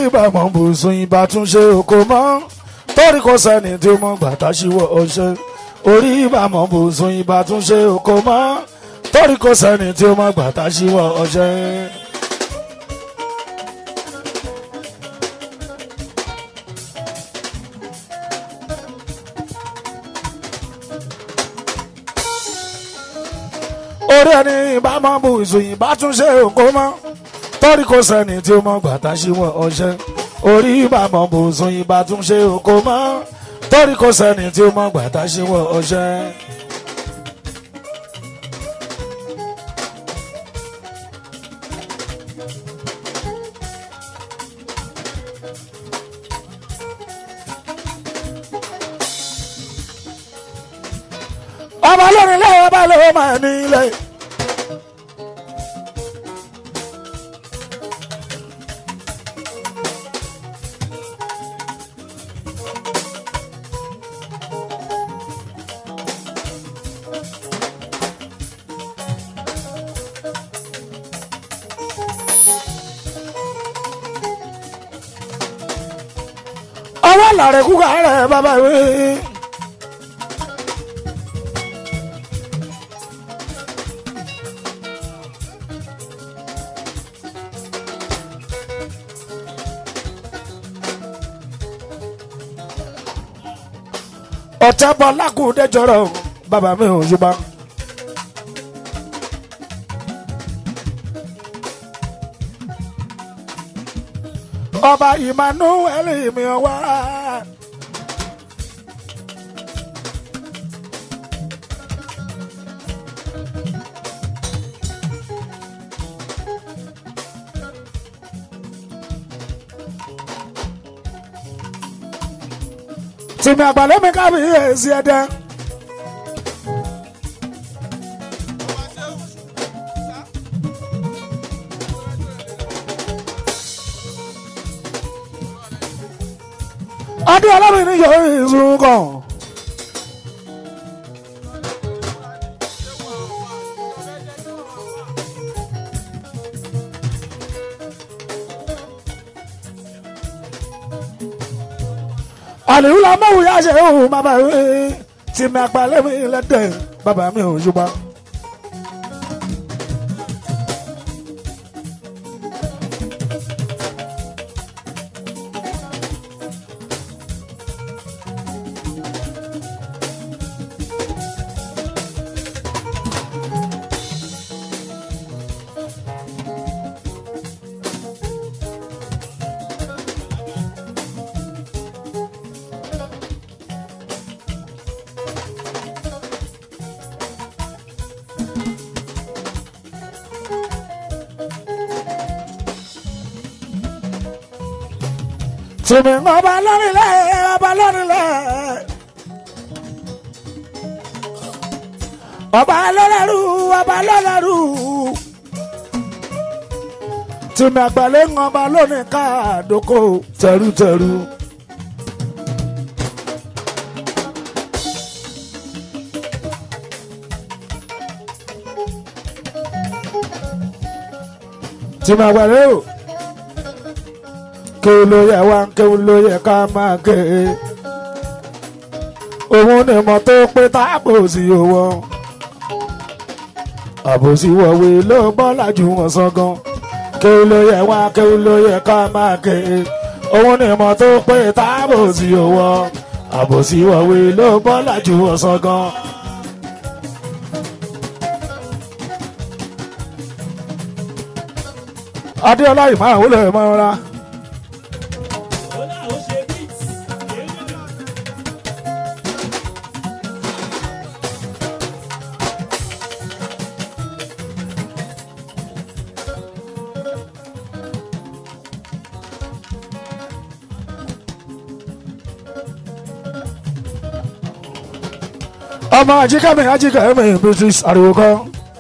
ìbámu bùsùn ìbátúnṣe oko mọ́ torí kò sẹ́ni tí ó mọ̀ gbàtà síwọ́ ọṣẹ orí ìbámu bùsùn ìbátúnṣe oko mọ́ torí kò sẹ́ni tí ó mọ̀ gbàtà síwọ́ ọṣẹ. orí ẹni ìbámu bùsùn ìbátúnṣe oko mọ́ torí kò sẹ́ni tí ó mọ̀ gbàtà síwọ́ ọṣẹ orí ìbámu bùsùn ìbátúnṣe oko mọ́ torí kò sẹ́ni tí ó mọ̀ gbàtà síwọ́ ọṣẹ. ọba lórí ilé ọba ló máa ní ilé. ọwọ́ làrẹ̀ kúkà rẹ̀ bàbá ìwé. ọ̀tẹ́ bọ́ lákùúdé jọrọ bàbá mi ò yúbá. ọba emmanuel mi wá. tìmí àgbàlẹ́ mi kábíyèsí ẹ̀dẹ́. adé ọlọ́bìnrin yóò ìṣun kan. àlèyé la mọ̀wé yá ṣe òun bàbá mi tí mi àgbàlẹ́ mi lẹ́dẹ̀ bàbá mi ò ṣùgbọ́n. tìmí ọba lọ́rìnlẹ̀ ọba lọ́rìnlẹ̀ ọba lọ́lẹ́rú ọba lọ́lẹ́rú tìmí àgbàlẹ̀ ń ọba lónìí káàdókò tẹrútẹrú. tìmí àgbàlẹ̀ o kéwù ló yẹ wá kéwù ló yẹ ká máa ké òun ni mo tó pé táàbò sí owó àbòsí wọ̀wé ló bọ́ lájú wọn sọ́gán kéwù ló yẹ wá kéwù ló yẹ ká máa ké òun ni mo tó pé táàbò sí owó àbòsí wọ̀wé ló bọ́ lájú wọn sọ́gán. adéọlá ìmáà wọlé máa ń ra. ọmọ ajíkàmí ajíkàmí british ariwo kan.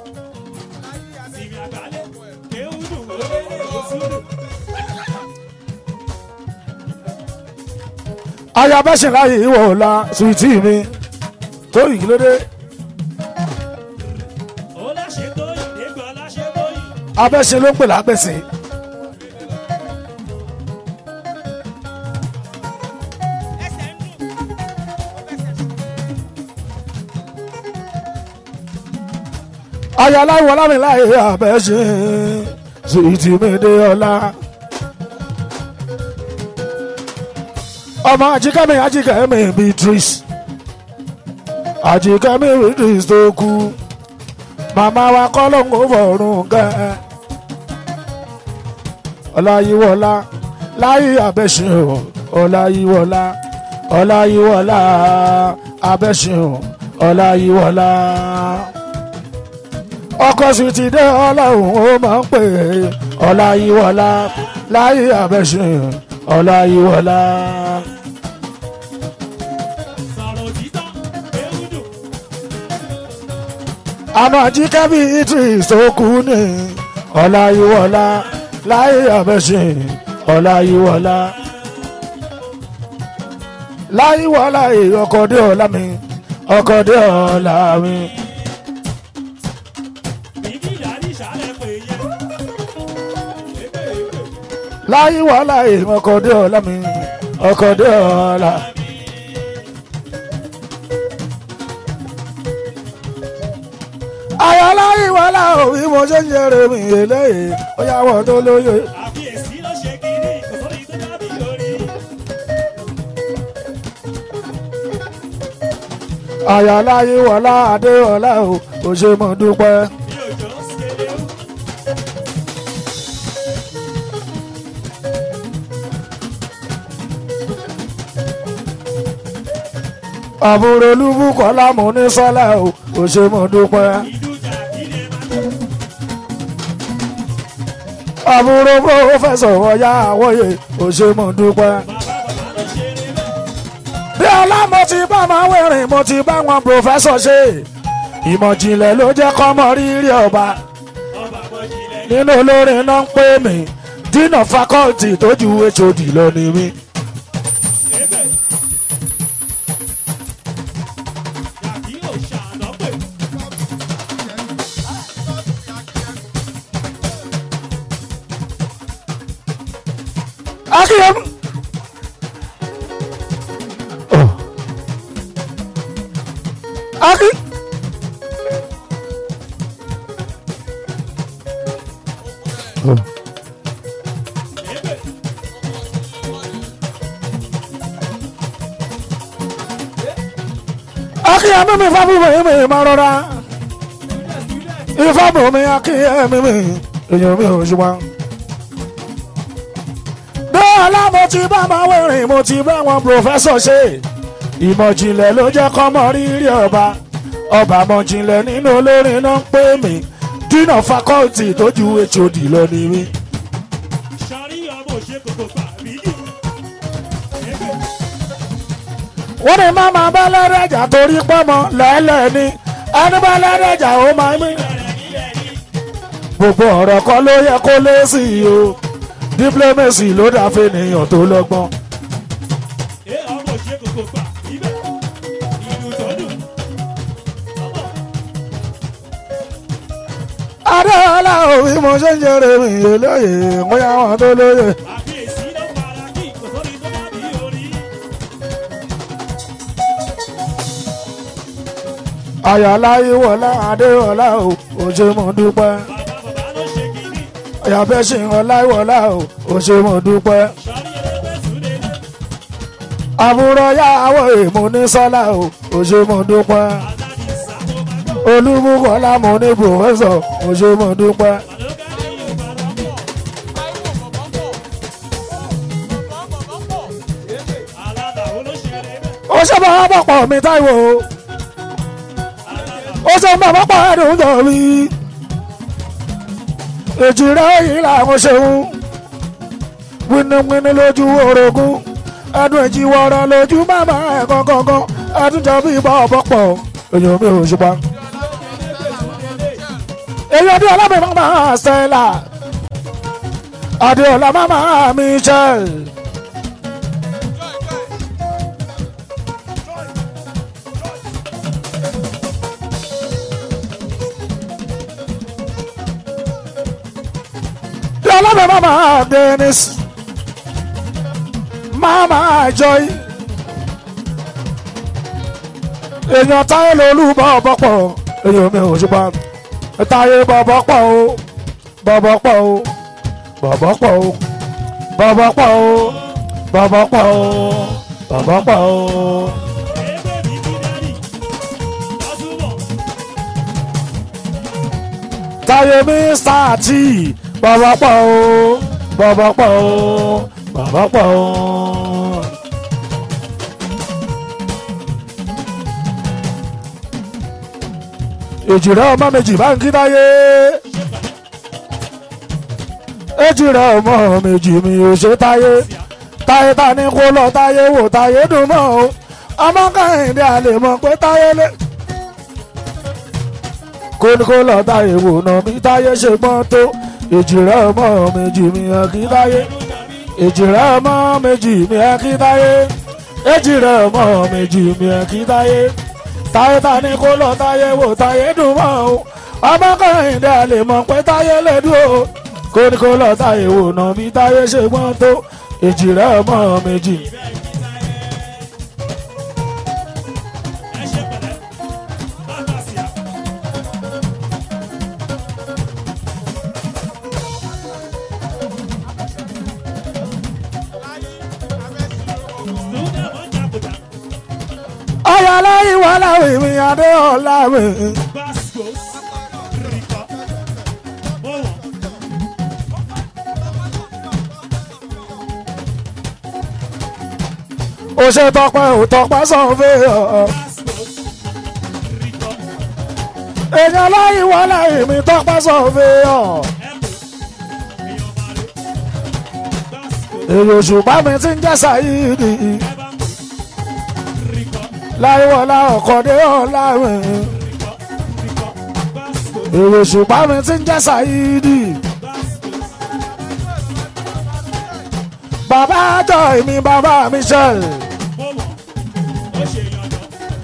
ayabẹ́sẹ̀ láyé ìwọ̀ ọ̀la suwìtì mi tó yìí lóde. abẹ́sẹ̀ ló ń pè lápẹ̀sẹ̀. ayáláwọ̀ lámìláyé àbẹ̀ṣe sìtìmídé ọlá. ọmọ ajíkẹ́mi ajíkẹ́mi beatrice ajíkẹ́mi beatrice tó kú màmá wa kọ́ ló ń kó fọ̀rùn kẹ́ ọláyíwọlá láyé àbẹ̀ṣe ọláyíwọlá ọláyíwọlá àbẹ̀ṣe ọláyíwọlá ọkọ sì ti dé ọlọ́run ó máa ń pè é ọláyíwọlá láyé àbẹ̀ṣe ọláyíwọlá. sọ̀rọ̀ títọ́ ewúdù àná jíkẹ́ bí idris tó kú ní ọláyíwọlá láyé àbẹ̀ṣe ọláyíwọlá. láyíwọlá èyí ọkọ̀ dé ọ̀la mi ọkọ̀ dé ọ̀la mi. bíbí ìyáálí ìṣàlẹ̀ pé yẹ. Ebe ebe láyé wàhálà èèmọ̀ ọkọ̀ dé ọ̀la mi ọkọ̀ dé ọ̀la. àyà láyé wàhálà òbí mo ṣe ń jẹrè mi eléyìí ó yà wọ́n tó lóye. àfiyèsí ló ṣe kiri kò sóri tó dábì lórí. àyà láyé wàhálà adé ọ̀la o kò ṣe mọ̀ dúpẹ́. bí òjò ń ṣeré ó. àbúrò olúbùkọ́ lámú ní sọ́lá o kò ṣe mọ̀ dúpẹ́. ìdújà ilé máa tó. àbúrò pòfẹ́sọ̀ ọ̀yá àwọ̀yé kò ṣe mọ̀ dúpẹ́. bàbá bàbá ló ṣeré bẹ́ẹ̀. bí ọlá mo ti bá máa wẹ̀rìn mo ti bá wọn pòfẹ́sọ̀ ṣe ìmọ̀jìnlẹ̀ ló jẹ́ kọ́mọ rírì ọba ọba àbọ̀jìlẹ̀ ní. nínú olórin náà ń pè mí dínà fakọ́ọ̀tì tó ju hod lọ ni mí. Ebe. Yàtí ò ṣàná pè. akíyem. Oh. akí. Oh. Ebe. akíyem mi fábùmọ̀ mi máa rọra Student student. ìfábùmọ̀ mi akíyem mi èèyàn mi ò ṣùgbọ́n. dọ́ọ̀lá mo ti bá máa wẹ̀rìn mo ti bá wọn pòfẹ́sọ̀ ṣe ìmọ̀jìnlẹ̀ ló jẹ́ kọ́mọ rírì ọba ọba mọ̀jìnlẹ̀ nínú olórin náà ń pè mí dínà fakọ́ọ̀tì tó ju hod lọ ni mí. Sọrí ọmọ òṣè kòkò pa bídì. Ebe. wọ́n ní má máa bá lẹ́rẹ̀jà torí pọ́mọ lẹ́lẹ̀ ni ẹni bá lẹ́rẹ̀jà ó máa mí. Bẹ̀rẹ̀ nílẹ̀ ní. gbogbo ọ̀rọ̀ kan ló yẹ kó lé sí i o diplomacy ló dá fẹ́nìyàn tó lọ́gbọ́n. Ẹ ọmọ òṣè kòkò pa ibẹ̀. Ìlú tó dùn. Ọmọ. adéọlá òbí mo ṣe ń jẹrè mi lóye bóyá wọn tó lóye. Àfiyèsí ló fara kí kò sóri tó dábì orí. àyàlá ìwọlá adéọlá o ò ṣe mo dúpẹ́. Bàbá bàbá ló ṣe kiri. àyàfẹ́ ṣe ọlá ìwọlá o ò ṣe mo dúpẹ́. Sọrí ẹlẹ́gbẹ́ súnlé ní. àbúrò yàwó èmo ní sọ́lá o ò ṣe mo dúpẹ́. Àdáni ìsàkó máa gbọ́. olúmúkọ́lá mo ní pòfẹ́sọ̀ ò ṣe mo dúpẹ́. Àlọ́gá ní ìbàdàn pọ̀. Aládàá ló ṣeré bẹ́ẹ̀. ó ṣe máa bọ̀ pọ̀ mi táìwò o. ó ṣe máa bọ̀ pọ̀ ẹ̀dùn jọ mi. èjì rẹ̀ yìí làwọn ṣeun. wíníwíní lójú orogún. ẹdùn èjì wọ̀rọ̀ lójú màmá ẹ̀ gangan. ẹdùn jọ bí bọ̀ bọ̀ pọ̀. èyàn mi ò ṣùpá. èyí ọdún ọlọ́mọ màmá Stella. adéọlá màmá Michelle. ọlọ́mọ màmá Dennis. màmá Joy. èèyàn táyé lolú bọ́ bọ́pọ̀ èèyàn mi ò ṣùpá. táyé bọ̀bọ̀ pọ̀ o bọ̀bọ̀ pọ̀ o bọ̀bọ̀ pọ̀ o bọ̀bọ̀ pọ̀ o bọ̀bọ̀ pọ̀ o bọ̀bọ̀ pọ̀ o. Ebe mi ti dadi. Lọ́sùnmọ̀. táyé mr t bọ̀bọ̀ pọ̀ o bọ̀bọ̀ pọ̀ o bọ̀bọ̀ pọ̀ o. èjìrẹ́ ọmọ méjì bá ń kí táyé èjìrẹ́ ọmọ méjì mi ò ṣe táyé táyé ta ni kó lọ táyé wò táyé dùn mọ́ o ọmọ kẹ́hìndé àlè mọ̀ pé táyé lé kó ní kó lọ táyé wò náà bí táyé ṣe gbọ́n tó èjìrẹ́ ọmọ méjì mi ò kí táyé èjìrẹ́ ọmọ méjì mi ò kí táyé èjìrẹ́ ọmọ méjì mi ò kí táyé táyé ta ni kó lọ táyé wò táyé dùn mọ́ o ọmọ kẹ́hìndé àlè mọ̀ pé táyé lè dùn o kó ní kó lọ táyé wò náà bí táyé ṣe gbọ́n tó èjìrẹ́ ọmọ méjì. Ẹ ṣe pẹ̀lẹ́. Bàbá sí a. Sùúrù mọ̀ ń jàpùtà. ọ̀yà lẹ́yìn wà láwìn mi adé ọ̀la mi. Basco. Rìkọ̀. Mo wọ̀n. ó ṣe tọpẹ ò tọpẹ sọfẹ ọ. Basco. Rìkọ̀. èèyàn lẹ́yìn wà láwìn mi tọpẹ sọfẹ ọ. Ẹ̀pù. Èèyàn máa lò. Basco. èyí òṣùpá mi ti ń jẹ́ sàyíìdì. Ẹ bá ń pè. Rìkọ̀. láìwọlá ọ̀kọ̀dé ọ̀la mi. Rìkọ̀. Rìkọ̀. Basco. èyí òṣùpá mi ti ń jẹ́ sàyíìdì. Basco. bàbá àjọ mi bàbá mi ṣẹl. Mo wọ̀n. Ó ṣe yànjọ́.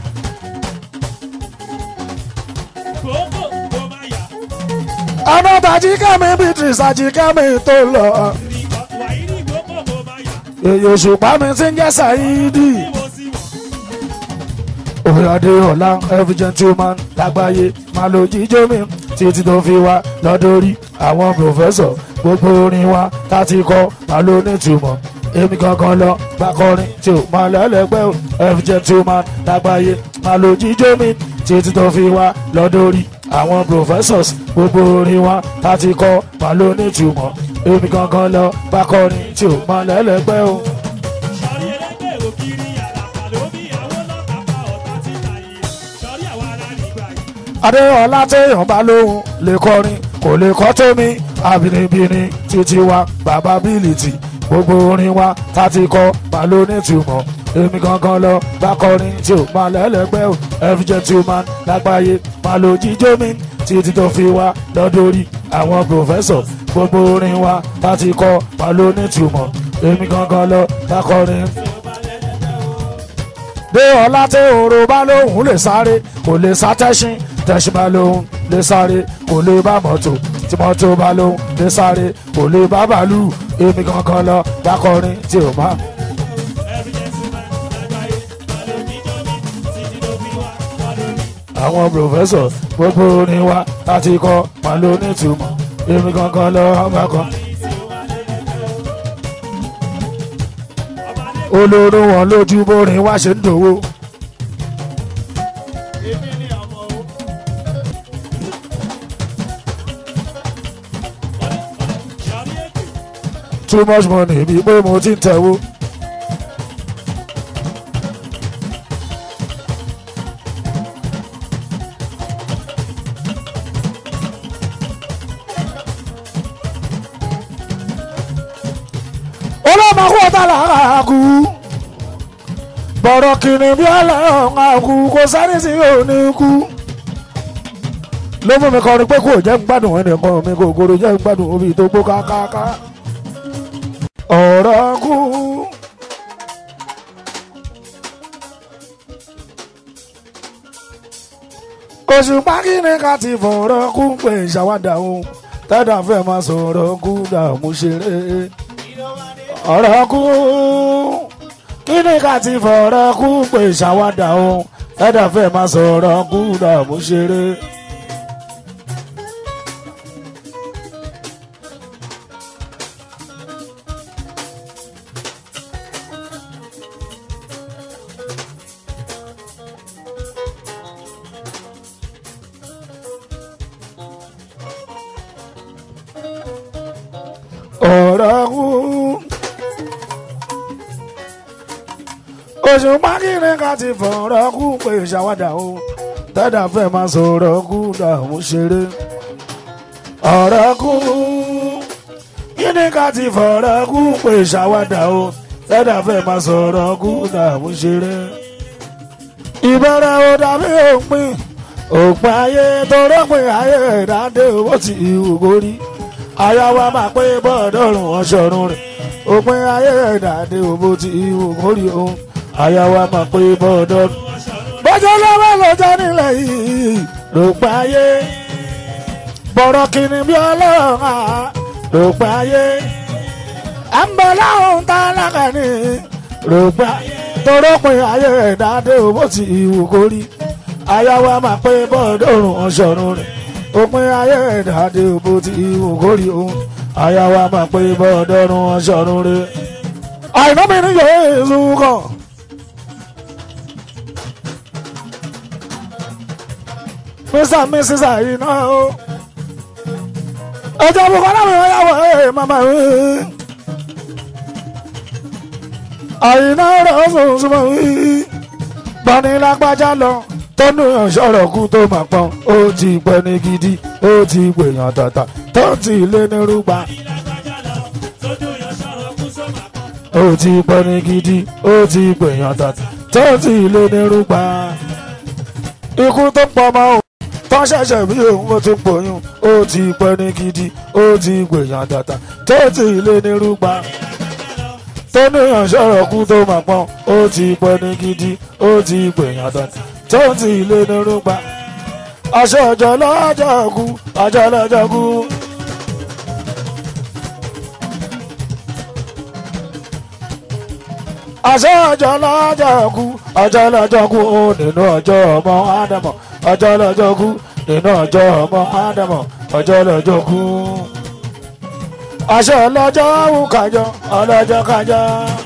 Gbogbo kò máa yà. ọ̀nà tàjí kẹ́mi beatrice àjí kẹ́mi tó lọ. Rìkọ̀. Wàyí ní gbogbo kò máa yà. èyí òṣùpá mi ti ń jẹ́ sàyíìdì. Bí mo sì wọ̀n. òyàdé ọ̀la every gentleman lágbàáyé máa lo jíjó mi títí tó fi wá lọ́dọ̀rí àwọn pòfẹ́sọ̀ gbogbo orin wa tá ti kọ́ máa lo nítumọ̀ èmi gangan lọ bá kọrin tí ò máa lẹ́lẹ́gbẹ́ o every gentleman lágbàáyé máa lo jíjó mi títí tó fi wá lọ́dọ̀rí àwọn professors gbogbo orin wa tá ti kọ́ máa lo nítumọ̀ èmi gangan lọ bá kọrin tí ò máa lẹ́lẹ́gbẹ́ o. Sọ̀rí ẹlẹ́gbẹ́ òkiri àlàpà ló bí àwọn lọ́ta pa ọ̀tá títà yìí. Sọ̀rí àwa ara nígbà yìí. adéọlá téèyàn bá lóhùn lè kọrin kò lè kọ́ tómi àbínibíni títí wa bàbá bílìtì gbogbo orin wa tá ti kọ́ máa ló nítumọ̀ èmi gangan lọ bá kọrin tí ò máa lẹ́lẹ́gbẹ́ ò every gentleman lágbàáyé máa lo jíjó mi títí tó fi wá lọ́dọ̀rí àwọn professor gbogbo orin wa tá ti kọ́ máa ló nítumọ̀ èmi gangan lọ bá kọrin dé ọlá tí òru bá lóhùn lè sáré kò lè sá tẹ́ṣin tẹ́ṣin bá lóhùn lè sáré kò lè bá mọ́tò tí mọ́tò bá lóhùn lè sáré kò lè bá bàálù èmi kankan lọ dákọrin tí ò má. Every gentleman lágbàáyé máa lo jíjọ́ mi títí ló fi wá lọ́dún mi. àwọn pòfẹ́sọ̀ gbogbo orin wa láti kọ́ máa ló nítumọ̀ èmi kankan lọ ọba kan. olóró wọn lójú bórin wá ṣe ń dòwó. Èmi ni ọmọ o. Sọ̀rí ètò. too much money bí pé mo ti ń tẹ̀wó. ọlọ́mọkú ọ̀tá làárà kú bọ̀rọ̀ kìnnì bí ọlọ́run àkú kò sáré sí òní kú. ló mú mi kọrin pé kò jẹ́ ń gbádùn ẹnìkan mi kò gòrò jẹ́ ń gbádùn omi tó gbó kákáká ọ̀rọ̀ kú. oṣù pákínní ká ti fọ̀rọ̀ kú pé ìṣàwádà òun tẹ́dà fẹ́ máa sọ̀rọ̀ kú dààmú ṣeré. ọ̀rọ̀ kú kíní ká ti fọ̀rọ̀ kú pé ìṣàwádà òun tẹ́dà fẹ́ máa sọ̀rọ̀ kú dààmú ṣeré. oṣù pákínní ká ti fọ̀rọ̀ kú pé ṣàwádà o tẹ́dà fẹ́ máa sọ̀rọ̀ kú dààmú ṣeré ọ̀rọ̀ kú kíní ká ti fọ̀rọ̀ kú pé ṣàwádà o tẹ́dà fẹ́ máa sọ̀rọ̀ kú dààmú ṣeré ìbẹ̀rẹ̀ ò dàbí òpin òpin ayé tó rọ́pin ayé ìdádé owó ti ìhù gorí aya wa máa pé bọ́ọ̀dọ́rùn ọ̀ṣọ́run rẹ̀ òpin ayé ìdádé owó ti ìhù gorí òun aya wa máa pé bọ́ọ̀dọ́rùn bọ́jọ́ lọ́wọ́ lọ́jọ́ nílẹ̀ yìí lòpin ayé bọ̀rọ̀ kìnnì bí ọlọ́run à lòpin ayé à ń bọ̀ láwọn tá a lákàní lòpin ayé torópin ayé ìdádé owó ti ìhù gorí aya wa máa pé bọ́ọ̀dọ́rùn ọ̀ṣọ́run rẹ̀ òpin ayé ìdádé owó ti ìhù gorí òun aya wa máa pé bọ́ọ̀dọ́rùn ọ̀ṣọ́run rẹ̀ àìná mi ní yéésù kan. mr and mrs àyìnà o ọjọ́ bukola mi wọ́n yàwọ̀ ẹ̀ mama mi àyìnà rẹ̀ sùn súnmọ́ mi gbọ́ni lágbájá lọ tọ́nu ìṣọ̀rọ̀ kú tó mà pọ́n ó ti pẹ́ ní gidi ó ti gbèyàn tàtà tó ti lé ní rúgba ó ti pẹ́ ní gidi ó ti gbèyàn tàtà tó ti lé ní rúgba ikú tó pọ̀ mọ́ o tó ṣẹ̀ṣẹ̀ bí òun ó tún pòyún ó ti pẹ́ ní gidi ó ti gbèyàn tàtà tó ti lé ní rúgba tó níyàn sọ̀rọ̀ kú tó mà pọ́n ó ti pẹ́ ní gidi ó ti gbèyàn tàtà tó ti lé ní rúgba aṣọ ọjọ́ lọ́jọ́ kú ọjọ́ lọ́jọ́ kú. aṣọ ọjọ́ lọ́jọ́ kú ọjọ́ lọ́jọ́ kú ó nínú ọjọ́ ọmọ ádámọ̀ ọjọ́ lọ́jọ́ kú nínú ọjọ́ ọmọ ádámọ̀ ọjọ́ lọ́jọ́ kú. aṣọ ọlọ́jọ́ wù kájọ ọlọ́jọ́ kájọ.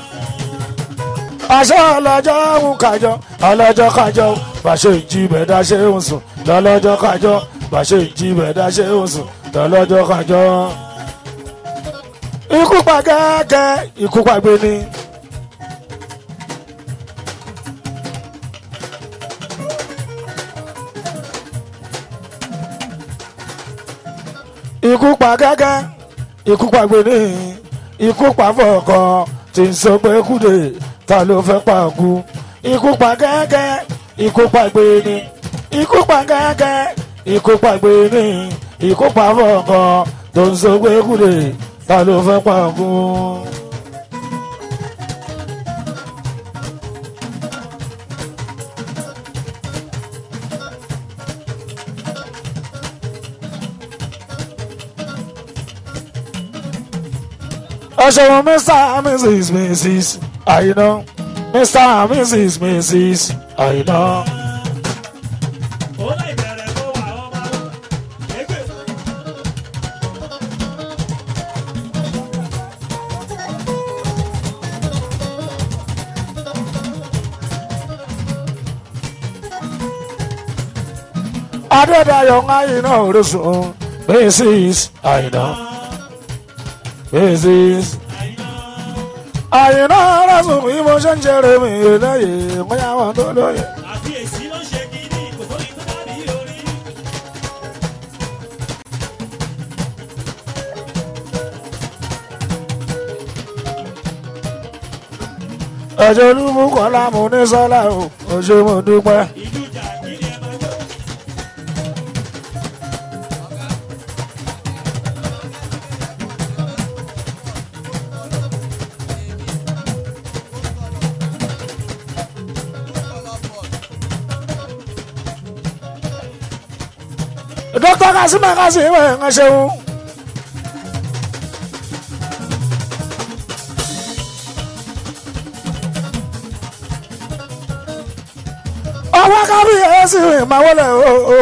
aṣọ ọlọ́jọ́ wù kájọ ọlọ́jọ́ kájọ bàṣẹ ìjì bẹ̀dá ṣe ń sùn lọ́lọ́jọ́ kájọ bàṣẹ ìjì bẹ̀dá ṣe ń sùn lọ́lọ́jọ́ kájọ. ikú pa kẹ́kẹ́ ikú pa gbé ni. ikú pa gẹ́gẹ́ ikú pa gbéni ikú pa fọ̀ọ̀kọ̀ tí ń sọ pé kúdè ta ló fẹ́ pa kú ikú pa gẹ́gẹ́ ikú pa gbéni ikú pa gẹ́gẹ́ ikú pa gbéni ikú pa fọ̀ọ̀kọ̀ tó ń sọ pé kúdè ta ló fẹ́ pa kú. ọ̀ṣọ́wọ́n mr and mrs mrs àyìnà mr and mrs mrs àyìnà. Ó láì bẹ̀rẹ̀ kó wà ọmọ wọn. Égbè. adédayọ̀ àyìnà orísun mrs àyìnà mrs àyìnà orísun bí mo ṣe ń ṣeré mi lẹ́yìn bóyá wọn tó lóye. Àfi èsì ló ń ṣe kiri, kò sóni tó dàbí orí. ẹ̀jẹ̀ olúmúkọ́lá mo ní sọ́lá o ò ṣe mo dúpẹ́. Ìlú jà kiri ẹ máa jó. dókítà kásímà kásímà ẹ̀ ń ṣeun. ọwọ́ kábíyèsí máa wọlé o. o.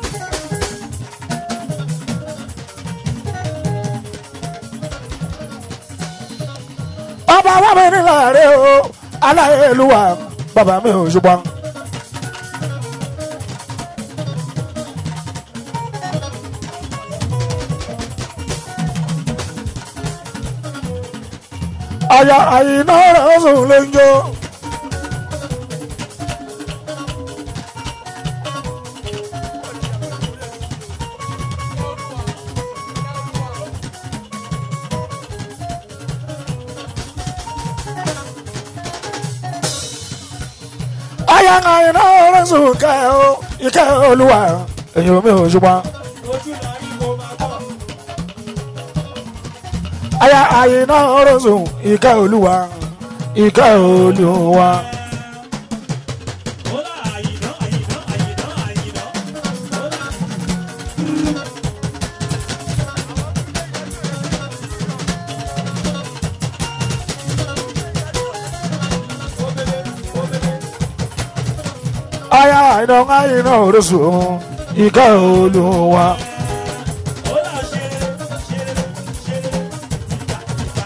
ọba wa mi nílẹ̀ rẹ̀ o aláyélúwà bàbá mi ò ṣùgbọ́n. àyà àyìnà rẹ̀ sùn ló ń jó. aya àyìnà orísun ìkẹ́ o ìkẹ́ olúwa èyàn mi ò ṣùgbọ́n. ojú la rí kó máa bọ̀. aya àyìnà orísun ìkẹ́ olúwa ìkẹ́ olúwa. ó là àyìnà àyìnà àyìnà àyìnà. ó là aya àyìnà àyìnà orísun ìkẹ́ olúwa. ó là ṣeré ṣeré ṣeré tìkà tìkà.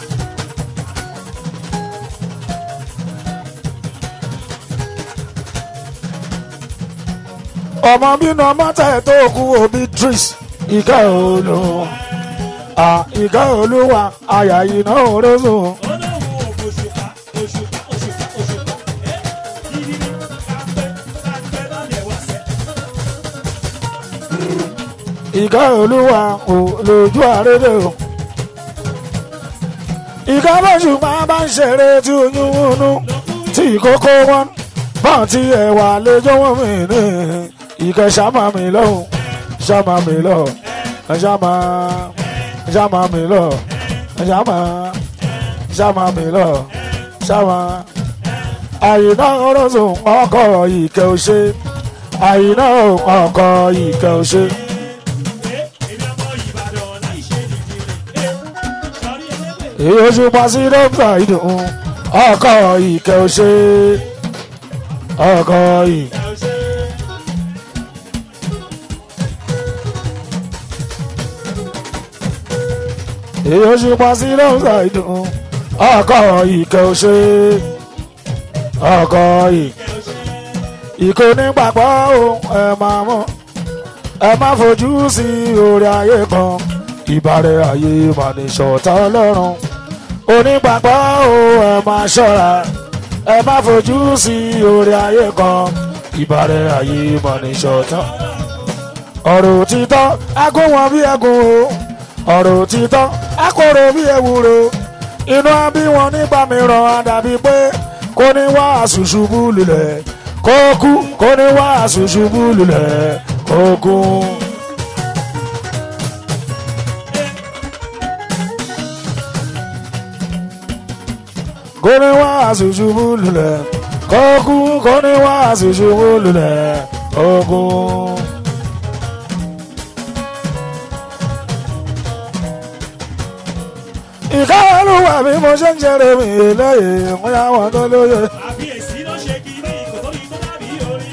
ọmọ bínú ọmọ tẹ̀ tó kú òbí tris ìkẹ́ olúwa. Ah, ìkẹ́ olúwa aya àyìnà orísun. olóhùn òṣùpá òṣùpá òṣùpá òṣùpá. ẹ yìí ni kápẹ́ kápẹ́ lọ́lẹ̀ wá sẹ́. ìkẹ́ olúwa ò lójú àrédè o. ìkẹ́ bóṣù máa bá ń ṣeré tí oyún wúnú tí ìkókó wọn bọ́n tí ẹ̀wà lẹ́jọ́ wọn mi ní ìkẹ́ ṣàmà mi lọ́hùn ṣàmà mi lọ ṣàmà ṣàmà mi lọ ṣàmà ṣàmà mi lọ ṣàmà. àyìnà ọlọ́sùn ọkọ̀ ìkẹ́ ò ṣe àyìnà ọkọ̀ ìkẹ́ ò ṣe. ẹ èmi ọmọ ìbàdàn láì ṣe nìjírí. ẹ sọrí ẹlẹ́gbẹ̀ẹ́. èyí oṣù pàṣẹ dọ́kítà ìdùn ọkọ̀ ìkẹ́ ò ṣe ọkọ̀ ìkẹ́. ẹ ò ṣe. èyí oṣù pàṣẹ dọ́kítà ìdùn ọkọ̀ ìkẹ́ ò ṣe ọkọ̀ ìkẹ́. ẹ ò ṣe. ìkó nígbàgbọ́ ohun ẹ máa mọ̀ ẹ má fojú sí orí ayé kan ìbàrẹ̀ ayé mànìṣọ̀tà ọlọ́run onígbàgbọ́ ohun ẹ máa ṣọ́ra ẹ má fojú sí orí ayé kan ìbàrẹ̀ ayé mànìṣọ̀tà ọ̀rọ̀ òtítọ́ agún wọn bí ẹgún o ọ̀rọ̀ òtítọ́ akóró bí ewúro inú abí wọn nígbà mìíràn á dàbí pé kò ní wá àṣùṣubú lulẹ̀ kó kú kò ní wá àṣùṣubú lulẹ̀ kó kú. kò ní wá àṣùṣubú lulẹ̀ kó kú kò ní wá àṣùṣubú lulẹ̀ kó kú. ìkáwọ́lùwà bí mo ṣe ń ṣeré mi lẹ́yìn wọ́n yá wọn tó lóye. àbíyèsí ló ṣe kiri kò tóbi tó dàbí orí.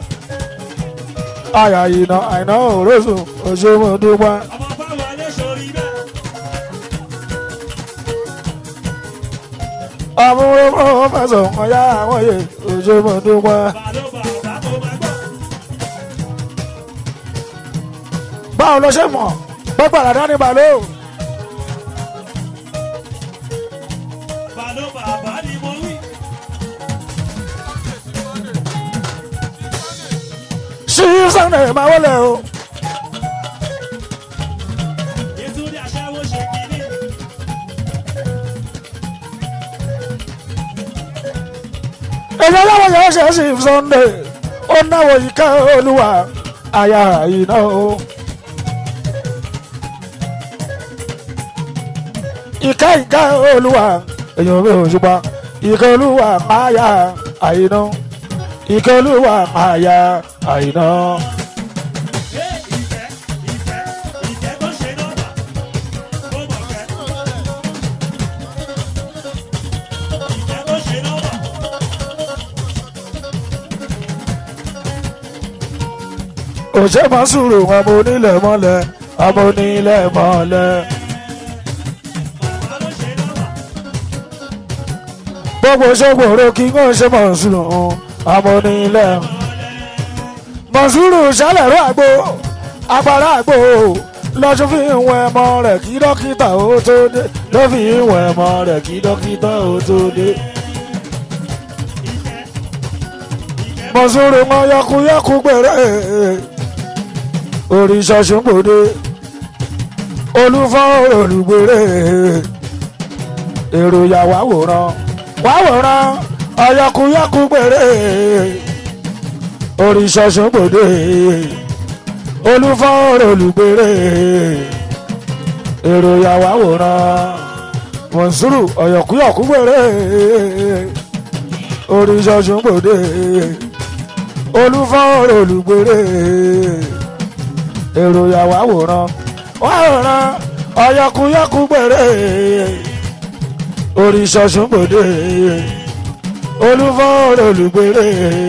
àyà ìnà àìná òrósùn òṣèlú dúpẹ́. ọmọ bá wọlé sórí bẹ́ẹ̀. àbúrò mọ́ fẹsọ̀ wọ́n yá àwọn yè òṣèlú dúpẹ́. bàdó bàbá tó máa gbọ́. báwo ló ṣe mọ̀ gbọ́gbàrà dání balẹ̀ o. bàdó bàbá ni mo wí. sí sunday máa wọlé o. Yétúndé aṣẹ́wó ṣe kiri. èyí ọlọ́wọ́ yẹn ṣe é sí sunday ó náwó ìka olúwa àyà ìná o. ìka ìka olúwa èyàn mi ò ṣùpá ìka olúwa àyà àìná ìka olúwa àyà àìná. Ṣé ìfẹ́ ìfẹ́ ìfẹ́ tó ṣe nọ́mbà? Mo mọ̀ fẹ́. Ìfẹ́ tó ṣe nọ́mbà. òṣè máa sùúrù ọmọ onílẹ̀ mọ́lẹ̀ ọmọ onílẹ̀ mọ́lẹ̀. Bàbá ló ṣe nọ́mbà. gbogbo ṣògbòrò kí wọ́n ṣe mọ̀ sùúrù ọmọ onílẹ̀. mọ̀sùrù ṣàlẹ̀rọ àgbo agbára àgbo lọ́sùn fi ń wọ ẹmọ rẹ̀ kí dókítà ó tó dé ló fi ń wọ ẹmọ rẹ̀ kí dókítà ó tó dé. Ìfẹ́ ìfẹ́ mọ̀sùrù mọ yọkuyọku gbèrè òrìṣà ṣùgbọ́dé olúfọ́ olùgbèrè èrò yà wá wòran wá wòran ọyọkuyọku gbèrè oríṣọ́ṣọ́ gbòde olúfọ́ọ̀rọ̀ olùgbèrè èrò ìyàwó àwòrán mọ̀nsúrù ọ̀yọ̀kúyọ̀kú gbèrè oríṣọ́ṣọ́ gbòde olúfọ́ọ̀rọ̀ olùgbèrè èrò ìyàwó àwòrán wàwòrán ọ̀yọ̀kúyọ̀kú gbèrè oríṣọ́ṣọ́ gbòde olúfọ́ọ̀rọ̀ olùgbèrè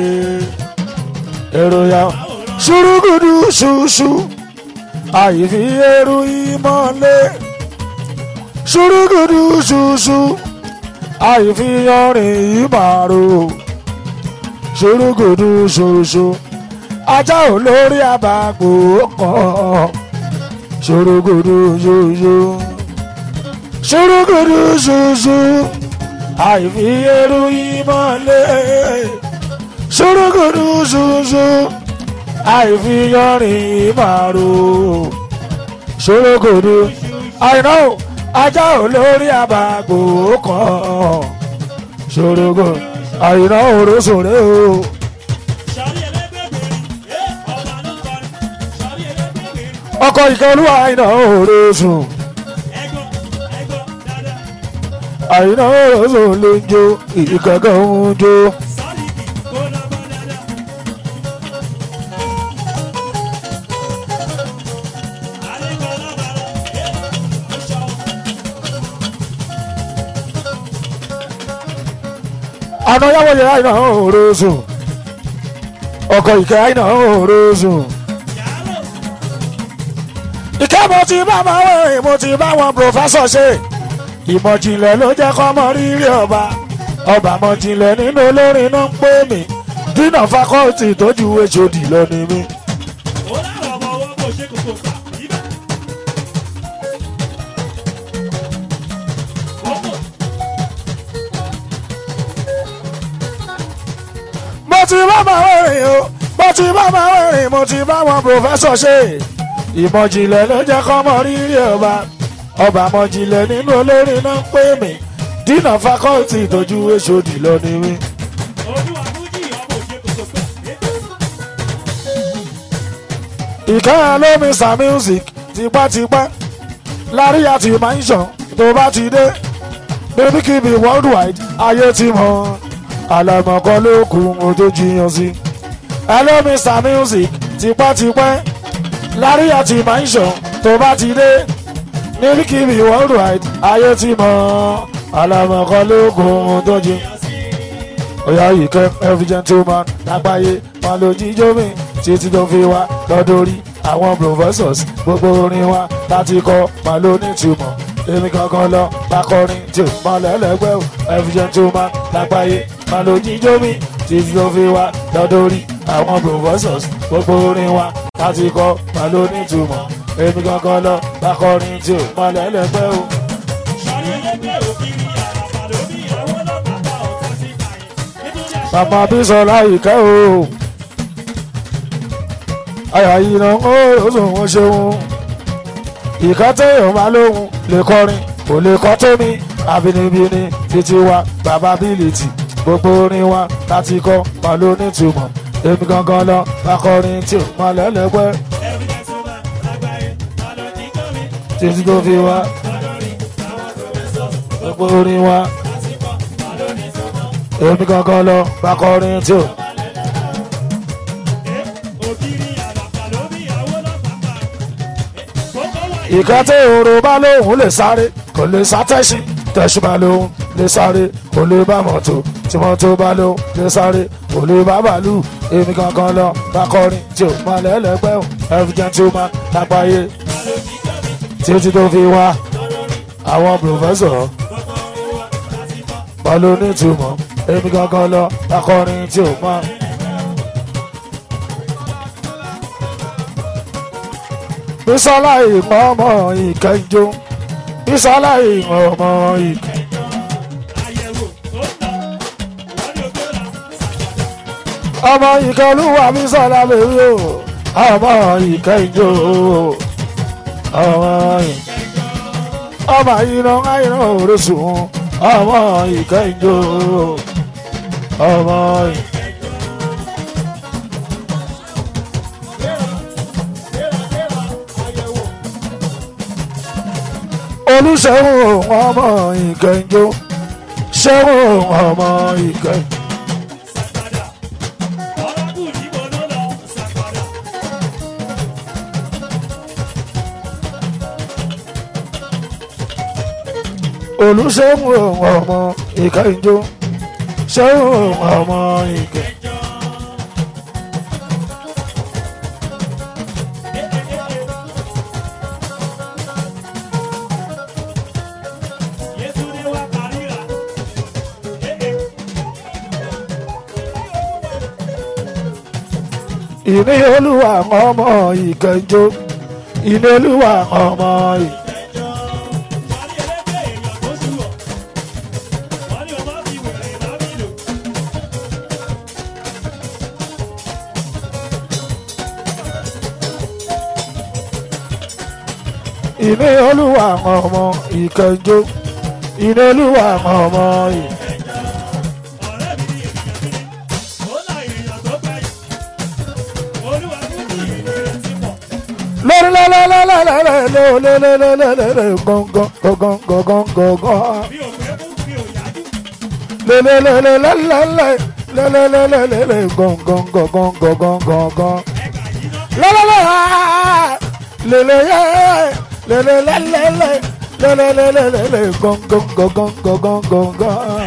èrò ìyàwó ṣùrùgùdù ṣùṣù àyèfi eru ìmọ̀lẹ̀ ṣùrùgùdù ṣùṣù àyèfi yanrìn ìmàrò ṣùrùgùdù ṣùṣù ajá olórí àbàgbò kan ṣùrùgùdù ṣùṣù ṣùrùgùdù ṣùṣù àyèfi eru ìmọ̀lẹ̀ ṣùrùgùdù ṣùṣù àìfiyọrin ìmàrò ṣòrogodo àìná ajá olórí àbàgbò kan ṣòrogo àìná òrosòrè o Sọ̀rí ẹlẹ́gbẹ̀gbẹ̀rin, ẹ́ ọba ló kọrin. Sọ̀rí ẹlẹ́gbẹ̀gbẹ̀rin, ọkọ ìkọlù àìná òrosùn ẹ̀gbọ́n, ẹ̀gbọ́n, dáadáa. àìná òrosùn ló ń jó ìkẹ̀kẹ̀ ń jó Sọ̀rí kì kó lọ́gbọ́n dáadáa. Àlékọ́ lọ́ba lọ, ẹ́ ó ṣọ́. àná yàwó yẹ àìná òrosùn ọkọ ìkẹ àìná òrosùn. Yàrá ìkẹ́ mo ti bá máa wẹ̀rìn mo ti bá wọn pòfẹ́sọ̀ ṣe ìmọ̀jìnlẹ̀ ló jẹ́ kọ́ mọ rírì ọba ọba mọ̀jìnlẹ̀ nínú olórin náà ń pè mí dínà fakọ́ọ̀tì tójú hod lọ ni mí. ó láwọn ọmọ ọwọ́ kò ṣe kòkò gbà ibà. Kókò mo ti bá máa wẹ̀rìn o mo ti bá máa wẹ̀rìn mo ti bá wọn pòfẹ́sọ̀ ṣe ìmọ̀jìnlẹ̀ ló jẹ́ kọ́ mọ rírì ọba ọba mọ̀jìnlẹ̀ nínú olórin náà ń pè mí dínà fakọ́ọ̀tì tójú hod lọ ni mí. olúwa fújì ọmọ òṣè kòkò gbà. ìkẹ́yà lómi sa music tipátipá lárí àti mansion tó bá ti dé baby kibi worldwide ayé ti mọ̀ àlàmọ̀kọ́ ló kù mo tó jiyàn sí. ẹlómi sa music tipátipá lárí àti mansion tó bá ti dé baby kibi worldwide ayé ti mọ̀ àlàmọ̀kọ́ ló kù mo tó jiyàn oya yìí kẹ́ every gentleman lágbàáyé wọn ló jíjó mi títí tó fi wá lọ́dọ̀rí àwọn professors gbogbo orin wa láti kọ́ máa ló ní ìtumọ̀ èmi kankan lọ lakọrin tí ò mọ lẹ́lẹ́gbẹ́ o every gentleman lágbàáyé wọn ló jíjó mi títí tó fi wá lọ́dọ̀rí àwọn professors gbogbo orin wa láti kọ́ máa ló ní ìtumọ̀ èmi kankan lọ lakọrin tí ò mọ lẹ́lẹ́gbẹ́ o. sọ̀rí ẹlẹ́gbẹ́ òkìrì àràbà lórí àwọn ọlọ́pàá ọ̀tá sí kàyé. nítorí àṣà Màmá Bísọ̀lá ìkẹ́ o. Àyà yìí náà ó lóṣùn wọn ṣeun. Ìkẹ́ téèyàn máa lóhun lè kọrin, kò lè kọ́ tó mi. Àbínibíni títí wa, bàbá bílìtì, gbogbo orin wa láti kọ́ máa ló nítumọ̀. Èmi gangan lọ, akọrin tí ò máa lẹ́lẹ́gbẹ́ evidence over lágbàáyé ta ló jí gómi títí tó fi wá. lọ́dọ̀rí àwọn professors Gbogbo orin wa, láti kọ́ ta ló ní sọ́mọ́. èmi gangan lọ, akọrin tí ò. òkìrì àràbà lórí àwọn ọlọ́pàá. kókó wà ìka tí òru bá lóhùn lè sáré kò lè sá tẹ̀sí tẹ̀sí bá lóhùn lè sáré kò lè bá mọ́tò tí mọ́tò bá lóhùn lè sáré kò lè bá bàálù èmi kankan lọ bá kọrin tí ò máa lẹ́lẹ́gbẹ́ ò every gentleman lápáyé títí tó fi wá àwọn pòfẹ́sọ̀ wọn ló ní ìtumọ̀ èmi kankan lọ bá kọrin tí ò máa. Bísọ́lá ìmọ̀ ọmọ ìkẹjọ. Bísọ́lá ìmọ̀ ọmọ ìkẹjọ. àyẹ̀wò tó ń lọ wọ́n ní ògbóra ṣàjàdá. Ọmọ ìkẹlúwà Bísọ́lá bèbí o. Ọmọ ìkẹjọ. Ọmọ ìkẹjọ. Ọmọ ìná àìná òrìṣùn. Ọmọ ìkẹjọ. Ọmọ ìkẹjọ. olùṣègùn ọmọ ìkẹjọ ṣẹ́gun ọmọ ìkẹjọ. Sàkàdà. Ọ̀rọ̀kù níbo ló lọ? Sàkàdà. olùṣègùn ọmọ ìkẹjọ ṣẹ́gun ọmọ ìkẹjọ. Yétúndé wá kárìíra. ìní olúwa ọmọ ìkẹjọ ìní olúwa ọmọ ìkẹjọ. Wọ́n ní ẹlẹ́gbẹ́ èèyàn tó sùwọ̀. Wọ́n ní ọmọ fi wèrè bá mi lò. ìní olúwa ọmọ ìkẹjọ ìní olúwa ọmọ ìkẹjọ. Ọ̀rẹ́ mi ní ènìyàn mi ní. Ó la èèyàn tó gbẹ̀yìn. Olúwa kú ní ìrìn ti pọ̀. lẹ́lẹ́lẹ́lẹ́lẹ́lẹ́lẹ́lẹ́lẹ́lẹ́lẹ́ gángan gángan gángan gángan. Mi ò fẹ́ mú mi ò yájú. lẹ́lẹ́lẹ́lẹ́lẹ́lẹ́ lẹ́lẹ́lẹ́lẹ́lẹ́ gángan gángan gángan gángan. Ẹ̀ka yìí náà. lẹ́lẹ́lẹ́ lẹ́lẹ́yẹ lẹ́lẹ́lẹ́lẹ́lẹ́ lẹ́lẹ́lẹ́lẹ́lẹ́ gángan gángan gángan gángan.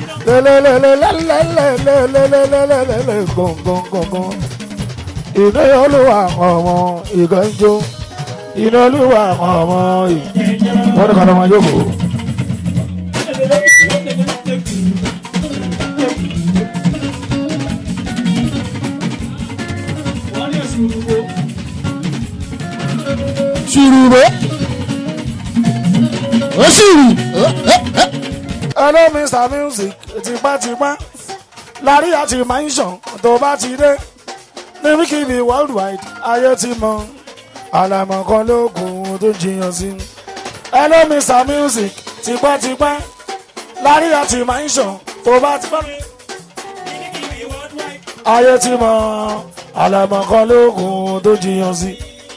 lẹ́lẹ́lẹ́lẹ́lẹ́lẹ́lẹ́lẹ́lẹ́lẹ́ gángan gángan. iná olúwa ọmọ ìgànjọ iná olúwa ọmọ ìgànjọ. wọ́n ní kàdé wọn yóò kó. ṣùrùbọ́ ó ṣùrù hello mr music tipátipá lárí àti mansion tó bá ti dé níbikíbi worldwide ayé ti mọ àlàmọ̀ kan lóògùn tó jiyàn sí. hello mr music tipátipá lárí àti mansion tó bá ti bá ayé ti mọ àlàmọ̀ kan lóògùn tó jiyàn sí.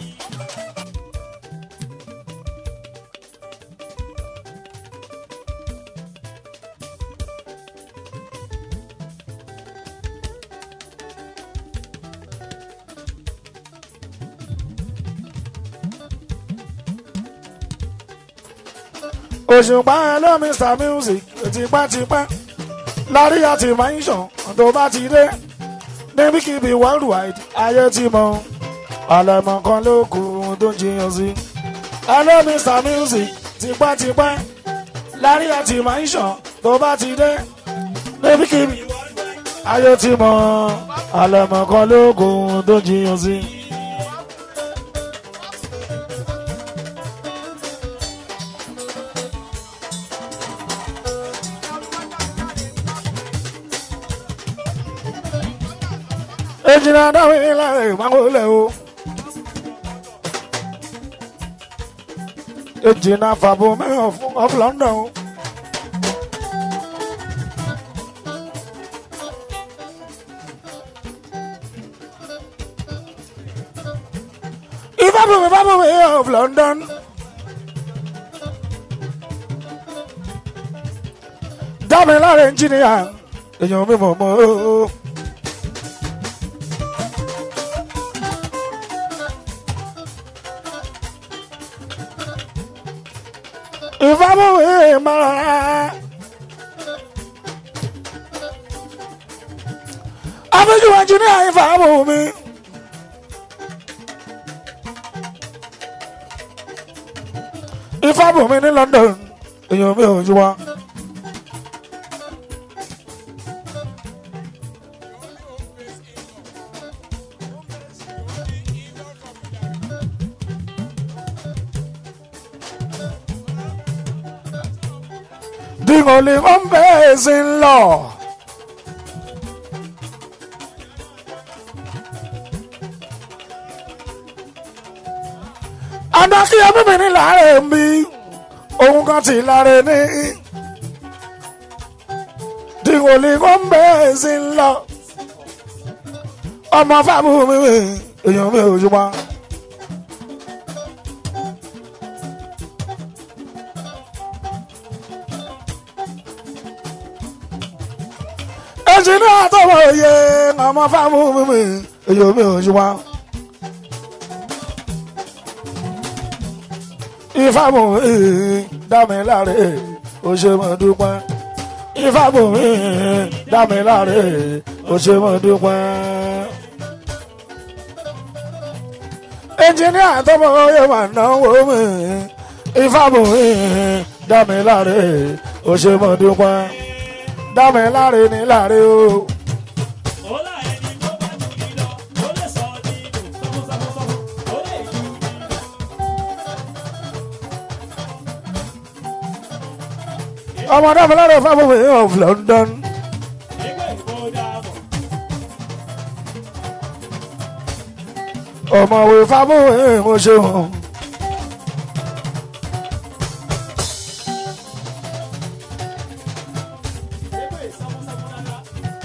òṣùpá hello mr music tipátipá lárí àti mansion tó bá ti dé níbikíbi worldwide ayé ti mọ àlẹmọ kan ló kù tó ń jiyàn sí. hello mr music tipátipá lárí àti mansion tó bá ti dé níbikíbi ayé ti mọ àlẹmọ kan ló kù tó ń jiyàn sí. ejina dáhùn ilé ìmáwọlẹ o ejina fàbọ mẹyàn fún of london o. ìfàbọ̀mí fàbọ̀mí of london. dábìí lára ẹnjìnìyà èèyàn mi mọ̀ mọ́ o. ìfàbọ̀wé mara. àfijù ẹnjìníà ìfàbọ̀wé. ìfàbọ̀wé ní London èèyàn mi ò jú wa. dingoli ngombe zinlo adakiya mímì ní láàrẹ̀ mi ohun kan ti láre ní dingoli ngombe zinlo ọmọ fábù mi èèyàn mi ò jùmọ̀. ẹnjìníà tó mọ iye ọmọ fáwọn mímì èyí omi ò ṣùgbọ́n. ìfàmù dámiláre ó ṣe mọ́ dúpẹ́ ìfàmù dámiláre ó ṣe mọ́ dúpẹ́. ẹnjìníà tó mọ iye mà náwó mi ìfàmù dámiláre ó ṣe mọ́ dúpẹ́ dámiláre ní láre o. Ọlá ẹni tó bá jù mí lọ, ó lè sọ nínú sọ́kúsọ́kúsọ́kú, ó lè jù mí lọ. ọmọ dámiláre fáwọn mi of London. Nígbà ìbò dàbọ̀, ọmọwé fáwọn mi mo ṣeun. nígbà ìsọ́kúsọ́kú dáadáa.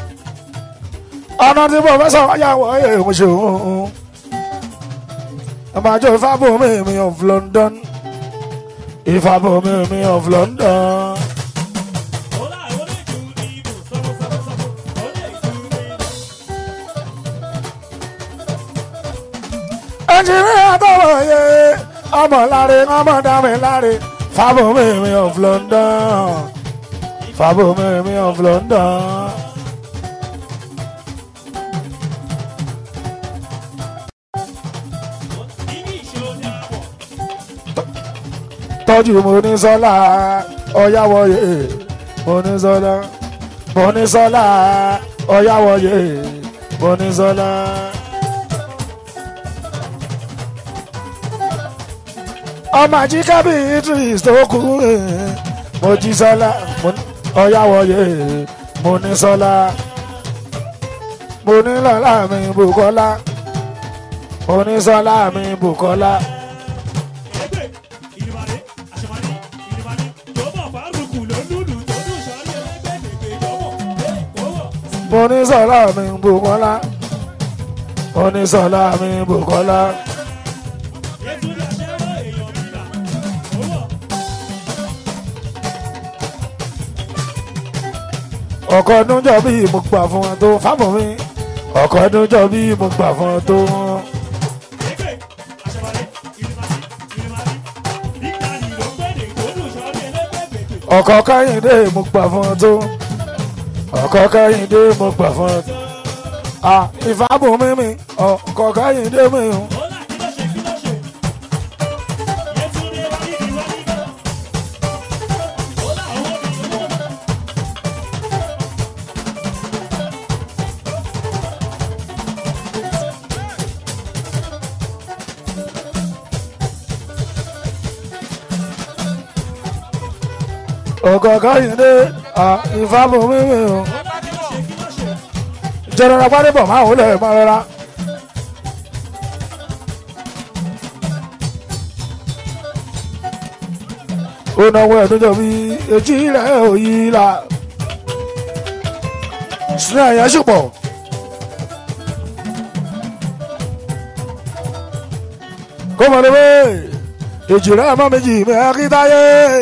ọ̀nà tí pọfẹ́sọ̀ wáyàwó ẹ̀ mo ṣeun. ọmọ àjọ ìfàbọ̀ mi mi of London. ìfàbọ̀ mi mi of London. Ọlá ó lè jù nínú sọ́kúsọ́kúsọ́kú, ó lè jù mí lọ. ẹnjìnìá tó wọ̀nyẹ ọmọ láre ọmọ dámi láre fàbọ̀ mi mi of London. fàbọ̀ mi mi of London. Níbi ìṣó dàbọ̀, tọ́jú Monísọ́lá ọ̀yáwọ̀yé Monísọ́lá Monísọ́lá ọ̀yáwọ̀yé Monísọ́lá. ọmọ àjíkábí Idris tó kú Mojísọ́lá ọ̀yáwọ̀yé Monísọ́lá Monílọ́lá mi Bùkọ́lá Monísọ́lá mi Bùkọ́lá. ẹgbẹ́ ìrìbàdí, àṣemàdí, ìrìbàdí, jọ̀bọ̀ fárúkù ló lùlù tó dùn sọ́rí ẹlẹ́gbẹ́ lègbè jọ̀bọ̀, lè kówó. Monísọ́lá mi Bùkọ́lá Monísọ́lá mi Bùkọ́lá Yétúndé aṣẹ́wó èèyàn mi là, kówó. ọkọ̀ ọdún jọ bí mo gbà fún ẹ tó fábọ̀ mi ọkọ̀ ọdún jọ bí mo gbà fún ẹ tó Ẹgbẹ́ àṣemàdí, ìrìbàdí, ìrìbàdí, nígbàdí ló gbèdè tó dùn sọ́rí ẹlẹ́gbẹ́ lègbè. ọkọ̀ kẹ́hìndé mo gbà fún ẹ tó ọkọ̀ kẹ́hìndé mo gbà fún ẹ tó à ìfábọ̀ mi mi ọkọ̀ kẹ́hìndé mi o. Ọlá kí ló ṣe kí ló ṣe? Yétúndé wá ní ìwà nígbà. Ọlá owó mi owó. ọkọ̀ kẹ́hìndé à ìfábọ̀ mi mi o. Ọlá kí ló ṣe kí ló ṣe? jẹrọra gbádébọ̀ máa wọlé máa rọra. ó náwó ẹ̀dúnjọ bí etí rẹ̀ ò yí la. sinú ẹ̀yà ṣùpọ̀. kó mọ̀ ní bẹ́ẹ̀ èjì rẹ̀ mọ́ méjì mẹ́rin kí táyé.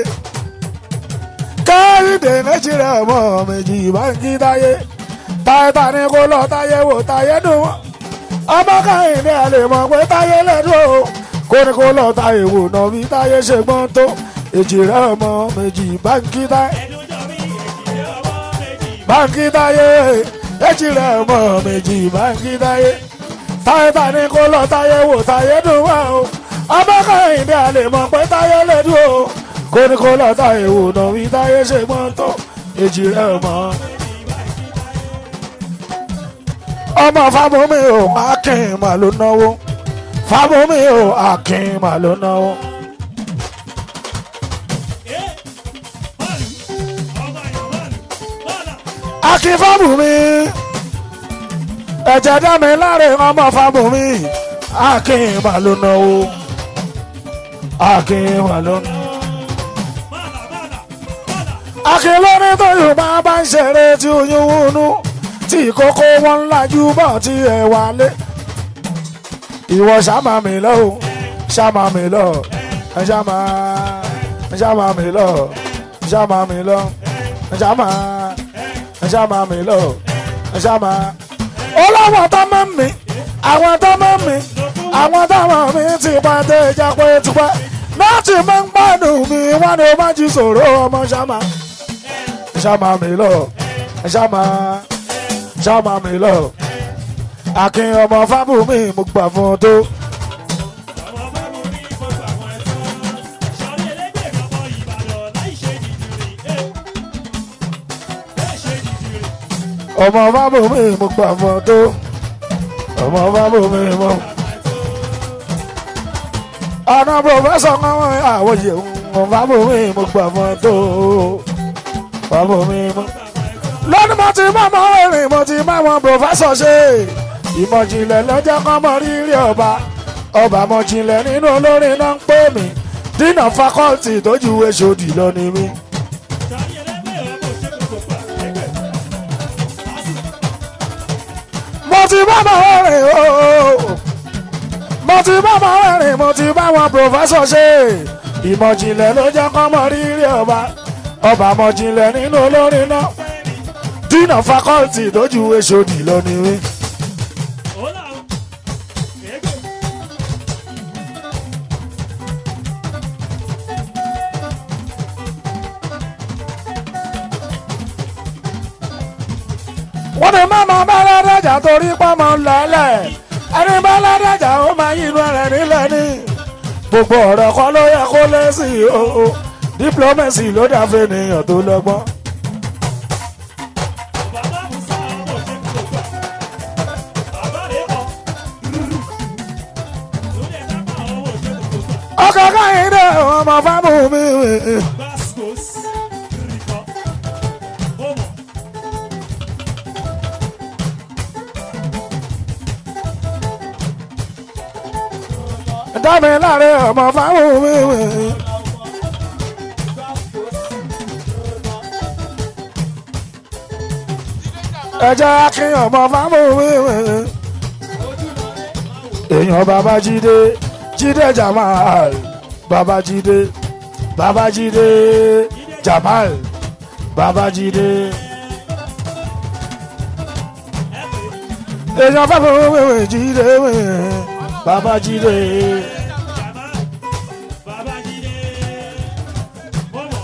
káyọ̀dé méjì rẹ̀ mọ́ méjì bá ń kí táyé táyé ní kó lọ táyé wò táyé dùn wọ́n ọmọ káyìndé ẹ lè mọ̀ pé táyé lẹ́dùn o kó ní kó lọ táyé wò náà bí táyé ṣe gbọ́n tó èjì rẹ̀ ọmọ méjì báńkì táyé Ẹ̀dùnjọ́ mi èjì ọwọ́ méjì. báńkì táyé èjì rẹ̀ ọmọ méjì báńkì táyé táyé ní kó lọ táyé wò táyé dùn wọ́n o ọmọ káyìndé ẹ lè mọ̀ pé táyé lẹ́dùn o kó ní kó lọ táyé wò náà bí táyé ṣe gbọ́n tó èjì rẹ̀ ọmọ ọmọ fábọmí o akin mà ló náwó fábọmí o akin mà ló náwó. Ẹ bọ́ọ̀lù ọmọ ẹ̀yàn bọ́ọ̀lù bọ́ọ̀lù. akin fábọmí ẹ̀jẹ̀ dá mi láre ọmọ fábọmí akin mà ló náwó akin mà ló náwó. Bọ́ọ̀lù bọ́ọ̀lù bọ́ọ̀lù. akin lórí tó yorùbá bá ń ṣeré tí oyún wúnú tí ìkókó wọn lajú bọ̀ tí ẹ wálé. ìwọ ṣàmà mi lọ o ṣàmà mi lọ ẹ ṣàmà ẹ ṣàmà mi lọ ṣàmà mi lọ ẹ ṣàmà ẹ ṣàmà mi lọ ṣàmà ọlọ́wọ́n tó mọ̀ mí àwọn tó mọ̀ mí àwọn tó mọ̀ mí ti pa dé ìjà pé tipẹ́ láti máa ń gbádùn mi wọ́n ní o má jí sòrò ọmọ ṣàmà ṣàmà mi lọ ṣàmà ṣàmà mi lọ akin ọmọ fábùmí mo gbà fún un tó ọmọ bá mú ní gbogbo àwọn ẹ̀tọ́ sọrí ẹlẹ́gbẹ̀ẹ́ ọmọ ìbàdàn láì ṣe dìdìrì ẹ̀ láì ṣe dìdìrì ọmọ fábùmí mo gbà fún un tó ọmọ fábùmí mo. ọ̀nà pòfẹ́sọ̀ kan àwọn yẹ̀wò ọmọ fábùmí mo gbà fún un tó fábùmí mo. lọ́dún mo ti bá ọmọ rìn mo ti bá wọn pòfẹ́sọ̀ ṣe ìmọ̀jìnlẹ̀ lọ́jọ́ kan mọ rírì ọba ọba mọ̀jìnlẹ̀ nínú olórin náà ń pè mí dínà fakọ́ọ̀tì tó ju èṣòdì lọ ni mí. sọrí ẹlẹ́gbẹ̀ẹ́ ọmọ òṣèlú gbogbo àgbẹ̀gbẹ̀ mo ti bá ọmọ rìn ooo mo ti bá ọmọ rìn mo ti bá wọn pòfẹ́sọ̀ ṣe ìmọ̀jìnlẹ̀ ló jẹ́ kọ́ mọ rírì ọba ọba mọ̀jìnlẹ̀ nínú olórin náà dínà fakọ́ọ̀tì tó ju èṣòdì lọ ni mí. ó làwọn ẹgbẹ́ wọ́n ní mọ́mọ́ bá ládàjà torí pọ́mọ lẹ́lẹ̀ ẹni bá ládàjà ó máa yí inú rẹ̀ nílẹ̀ ní. gbogbo ọ̀rọ̀ kan ló yẹ kó lé sí i o o diplomacy ló dàfẹ́ ènìyàn tó lọ́gbọ́n. bàbá musa ọmọ òṣèlú gbogbo bàbá rẹ̀ kọ́ lórí ẹ̀ka pa ọmọ òṣèlú gbogbo ọkọ̀ káyìn dé ọmọ fámù mi. gbàsgòs rìkọ́ ó mọ̀ dámi láre ọmọ fámù mi. ẹjọ́ akin ọmọ fámù mi. èèyàn babájídé jídé jamal babájídé babájídé jamal babájídé. èèyàn fámù mi jídé babájídé. bàbá bàbá jíde ó mọ̀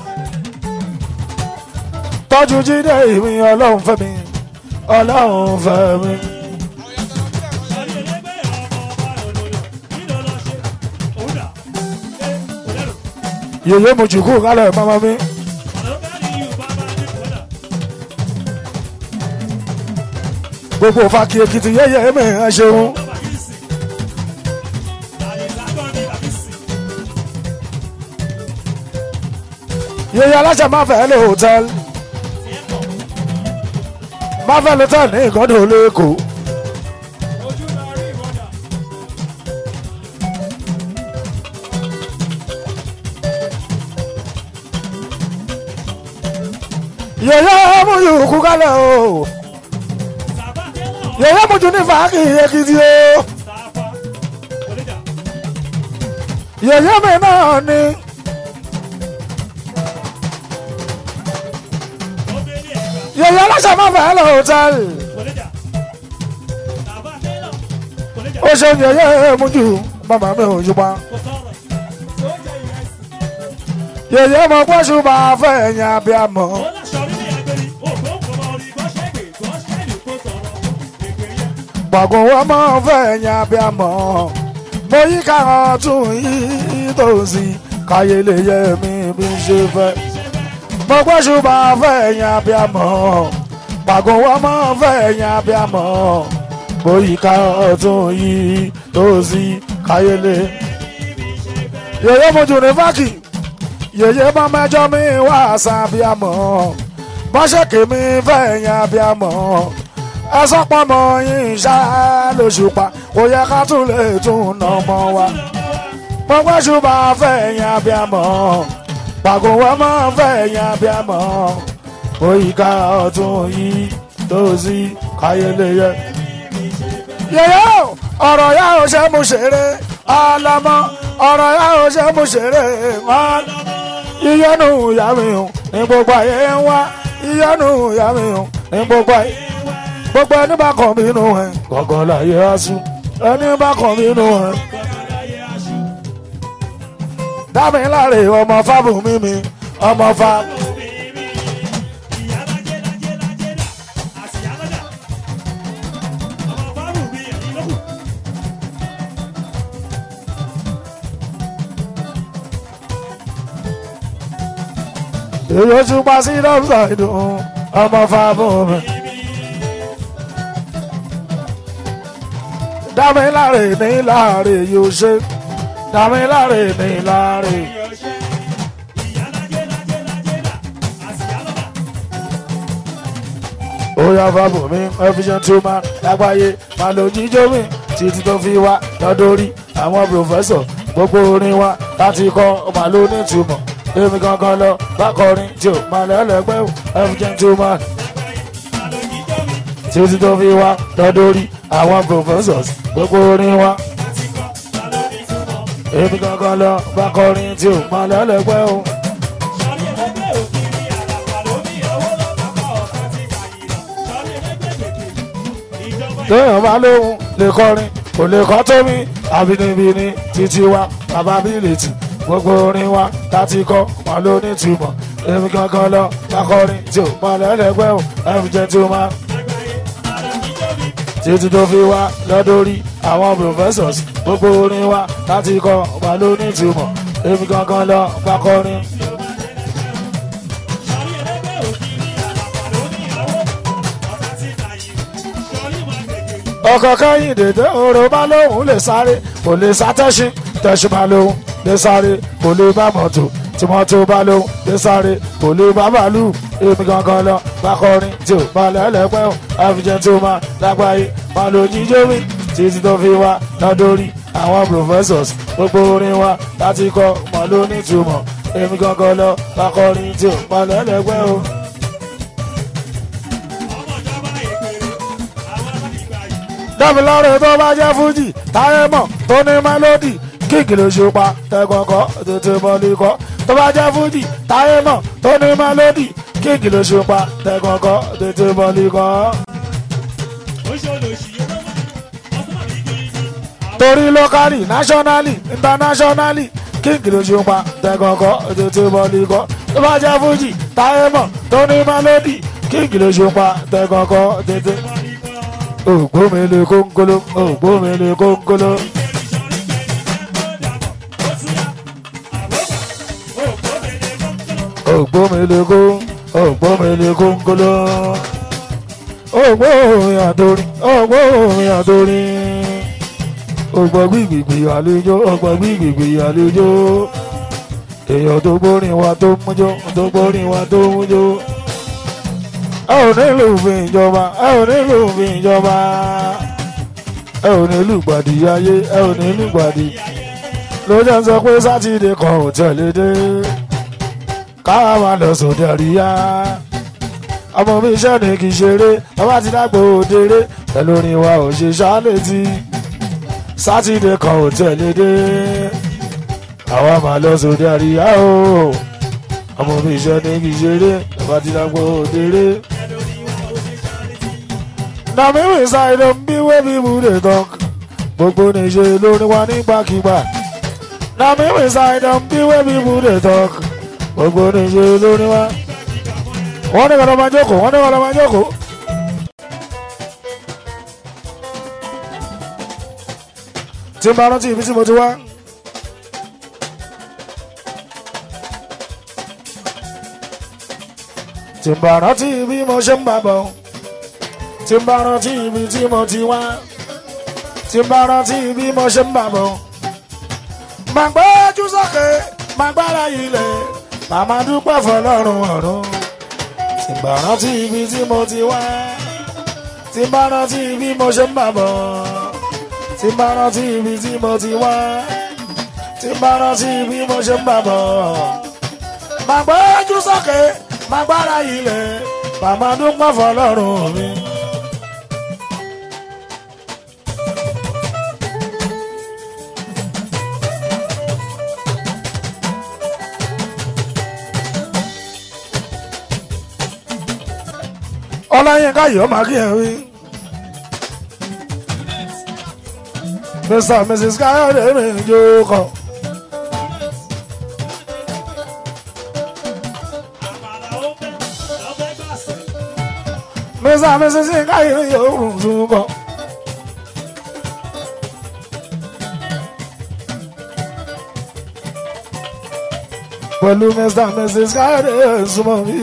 tọ́jú jíde ìwé ọlọ́run fẹ́ mi ọlọ́run fẹ́ mi. sọrí ẹlẹ́gbẹ̀ẹ́ ọmọ ọba òdòdó kí ló lọ ṣe òun dà ẹ kò lẹ́rù yèyé mo jùkú kálẹ̀ mọ́mọ́ mi. ọ̀nà bẹ́ẹ̀ ni yorùbá máa ní kò dà gbogbo fàkì èkìtì yéyé mi ẹ ṣeun. bàbá yìí sì àyè lágbọ́n ní bàbí sì yèyé aláṣẹ máa fẹ́ lé hòtẹ́ẹ̀lì tiẹ̀ pọ̀ máa fẹ́ lé hòtẹ́ẹ̀lì ní ìkọ́dọ̀ lẹ́kọ̀ọ́. ojú lọ rí ìwọ́dà yèyé mo jùkú kálẹ̀ o sàbá tẹ́lọ̀ yèyé mo jù ní fàákì èkìtì o sàfà kò lè dà yèyé mi náà ni ó bẹ́ẹ̀ ní ẹ̀gbà yèyé aláṣẹ máa fẹ́ lé hòtẹ́ẹ̀lì kò lè dà sàbá tẹ́lọ̀ kò lè dà ó ṣe yèyé mo jù màmá mi ò yùpa kò sọ̀rọ̀ tó jẹ́ ìrẹsì yèyé mo pọ́ṣù máa fẹ́ ẹ̀yìn abiyamọ. ó láṣọ rí ní ẹgbẹ́rí ògbó kọmọ orí gọ́ṣẹ́gbè gọ́ṣẹ́lì kó sọ̀rọ̀ ègbè yẹn gbọ̀ngàn wọn máa ń fẹ́ ẹ̀yìn abiyamọ mo yí káwọn tún yí tòsí káyé lè yẹ mi bí n ṣe fẹ́ mo gbọ́sù máa fẹ́ ẹ̀yìn abiyamọ gbọ̀ngàn wọn máa ń fẹ́ ẹ̀yìn abiyamọ mo yí káwọn tún yí tòsí káyé lè. yèyé mojú ní fákì yèyé bá mẹjọ mi wá àṣà abiyamọ bọ́sẹ̀ kèmí fẹ́ ẹ̀yìn abiyamọ ẹsọ pọmọ yín ṣá lóṣùpá kò yẹ ká tún lè tún nà ọmọ wa pọpẹ ṣùgbọ́n afẹ́ ẹ̀yìn abiyamọ pàgọ́ wọn máa ń fẹ́ ẹ̀yìn abiyamọ òyìnká ọ̀tún yìí tó sí káyéléyé. yẹyẹ o, ọ̀rọ̀ yà ó ṣe mú ṣeré ọlọ́mọ ọ̀rọ̀ yà ó ṣe mú ṣeré wọn ìyọnu ìyá mi hàn ní gbogbo ayé ń wá ìyọnu ìyá mi hàn ní gbogbo ayé gbogbo ẹni bá kàn mí nù ẹ gọ̀gàn láyé aṣú ẹni bá kàn mí nù ẹ. dámiláre ọmọ fábùmí mi ọmọ fa èyí ó tún pa sí dọ́kítà ìdùn ọmọ fábùmí. dámiláre ní láre yóò ṣe dámiláre ní láre. ó yá fábùmí efficient human lágbàáyé máa lo jíjó mi títí tó fi wá lọ́dọ́rí àwọn pòfẹ́sọ̀ gbogbo orin wa láti kọ́ máa ló ní ìtumọ̀ èmi gangan lọ bákọrin tí ò máa lẹ́lẹ́gbẹ́ ò efficient human títí tó fi wá lọ́dọ́rí àwọn professors gbogbo orin wa èmi gangan lọ bákọrin tí ò máa lẹ́lẹ́gbẹ́ ò. téèyàn bá lóhun lè kọrin kò lè kọ́ tó mi àbínibíni títí wa capability gbogbo orin wa láti kọ́ wọn ló ní túmọ̀ èmi gangan lọ akọrin tí ò mọ lẹ́lẹ́gbẹ́ ò ẹ̀fù gentleman títí tó fi wá lọ́dọ́rí àwọn professors gbogbo orin wa láti kọ́ wọn ló ní túmọ̀ èmi gangan lọ akọrin. ọkọ̀ kẹ́yìn dèdè oró bá lóhùn lè sáré kò lè sá tẹ́sí tẹ́sí bá lóhùn lè sáré kò lè bá mọ́tò tí mọ́tò bá lóhùn lè sáré kò lè bá bàálù èmi gangan lọ bá kọrin tí ò bá lẹ́lẹ́pẹ́ ò àfijẹ́ tí ó máa lágbàáyé máa lo jíjó mi títí tó fi wá lọ́dọ́rí àwọn professors gbogbo orin wa láti kọ́ mọ́ ló ní ìtumọ̀ èmi gangan lọ bá kọrin tí ò bá lẹ́lẹ́pẹ́ ò. dábìlọ́rẹ̀ tó bá jẹ́ fújì táyé mọ̀ tó ní mélòdì kíkì ló ṣe pa tẹ́kọ̀ọ́kọ́ tètè mọ́lẹ́kọ́ tó bá jẹ́ fújì táyé mọ̀ tó ní mélòdì kíkì ló ṣe pa tẹ́kọ̀ọ́kọ́ tètè mọ́lẹ́kọ́. torí lókàlì náṣọ́nálì ìntánáṣọ́nálì kíkì ló ṣe pa tẹ́kọ̀ọ́kọ́ tètè mọ́lẹ́kọ́ tó bá jẹ́ fújì táyé mọ̀ tó ní mélòdì kíkì ló ṣe pa tẹ́kọ̀ọ́kọ́ tètè mọ́lẹ́kọ́ ògbómele kónkóló ògbómele kónkóló. ògbómele kó ògbómele kónkóló. ògbómi àtòrí ògbómi àtòrí. ògbọ́ gbìgbìgbì àlejò ògbọ́ gbìgbìgbì àlejò. èèyàn tó gbórin wa tó mújó tó gbórin wa tó mújó ẹ ò nílò òfin ìjọba ẹ ò nílò òfin ìjọba ẹ ò nílò ìgbàdì ayé ẹ ò nílò ìgbàdì lójó ń sọ pé sátidé kan ò tẹ̀lé dé káwa máa lọ sóde àríyá ọmọ mi iṣẹ́ ni kì í ṣeré ọba ti dàgbò òdèrè pẹ̀lú orin wa ò ṣe ṣálétí sátidé kan ò tẹ̀lé dé àwa máa lọ sóde àríyá o ọmọ mi iṣẹ́ ní kì í ṣeré ọba ti dàgbò òdèrè. na me we side dem bí wey people dey talk gbogbo níṣe lórí wa nígbàkigbà na me we side dem bí wey people dey talk gbogbo níṣe lórí wa. wọ́n ní kọ́lọ́ máa jókòó wọ́n ní kọ́lọ́ máa jókòó. tí n bá rántí ibi tí mo ti wá. tí n bá rántí bí mo ṣe ń bá bọ̀ tí n bá rántí ibi tí mo ti wá tí n bá rántí bí mo ṣe ń bá bọ̀. màá gbójú sókè màá gbára ilẹ̀ màmá dúpẹ́ fọlọ́run ọ̀run tí n bá rántí ibi tí mo ti wá tí n bá rántí bí mo ṣe ń bá bọ̀ tí n bá rántí ibi tí mo ti wá tí n bá rántí bí mo ṣe ń bá bọ̀. màá gbójú sókè màá gbára ilẹ̀ màmá dúpẹ́ fọlọ́run mi. ọláyínká yìí ó máa kí ẹ wí mr and mrs káyọ̀dé mi jókòó. àmàlà ó fẹ́ lọ́fẹ́ gbàsẹ̀. mr and mrs káyọ̀dé yóò jókòó. pẹ̀lú mr and mrs káyọ̀dé súnmọ́ mi.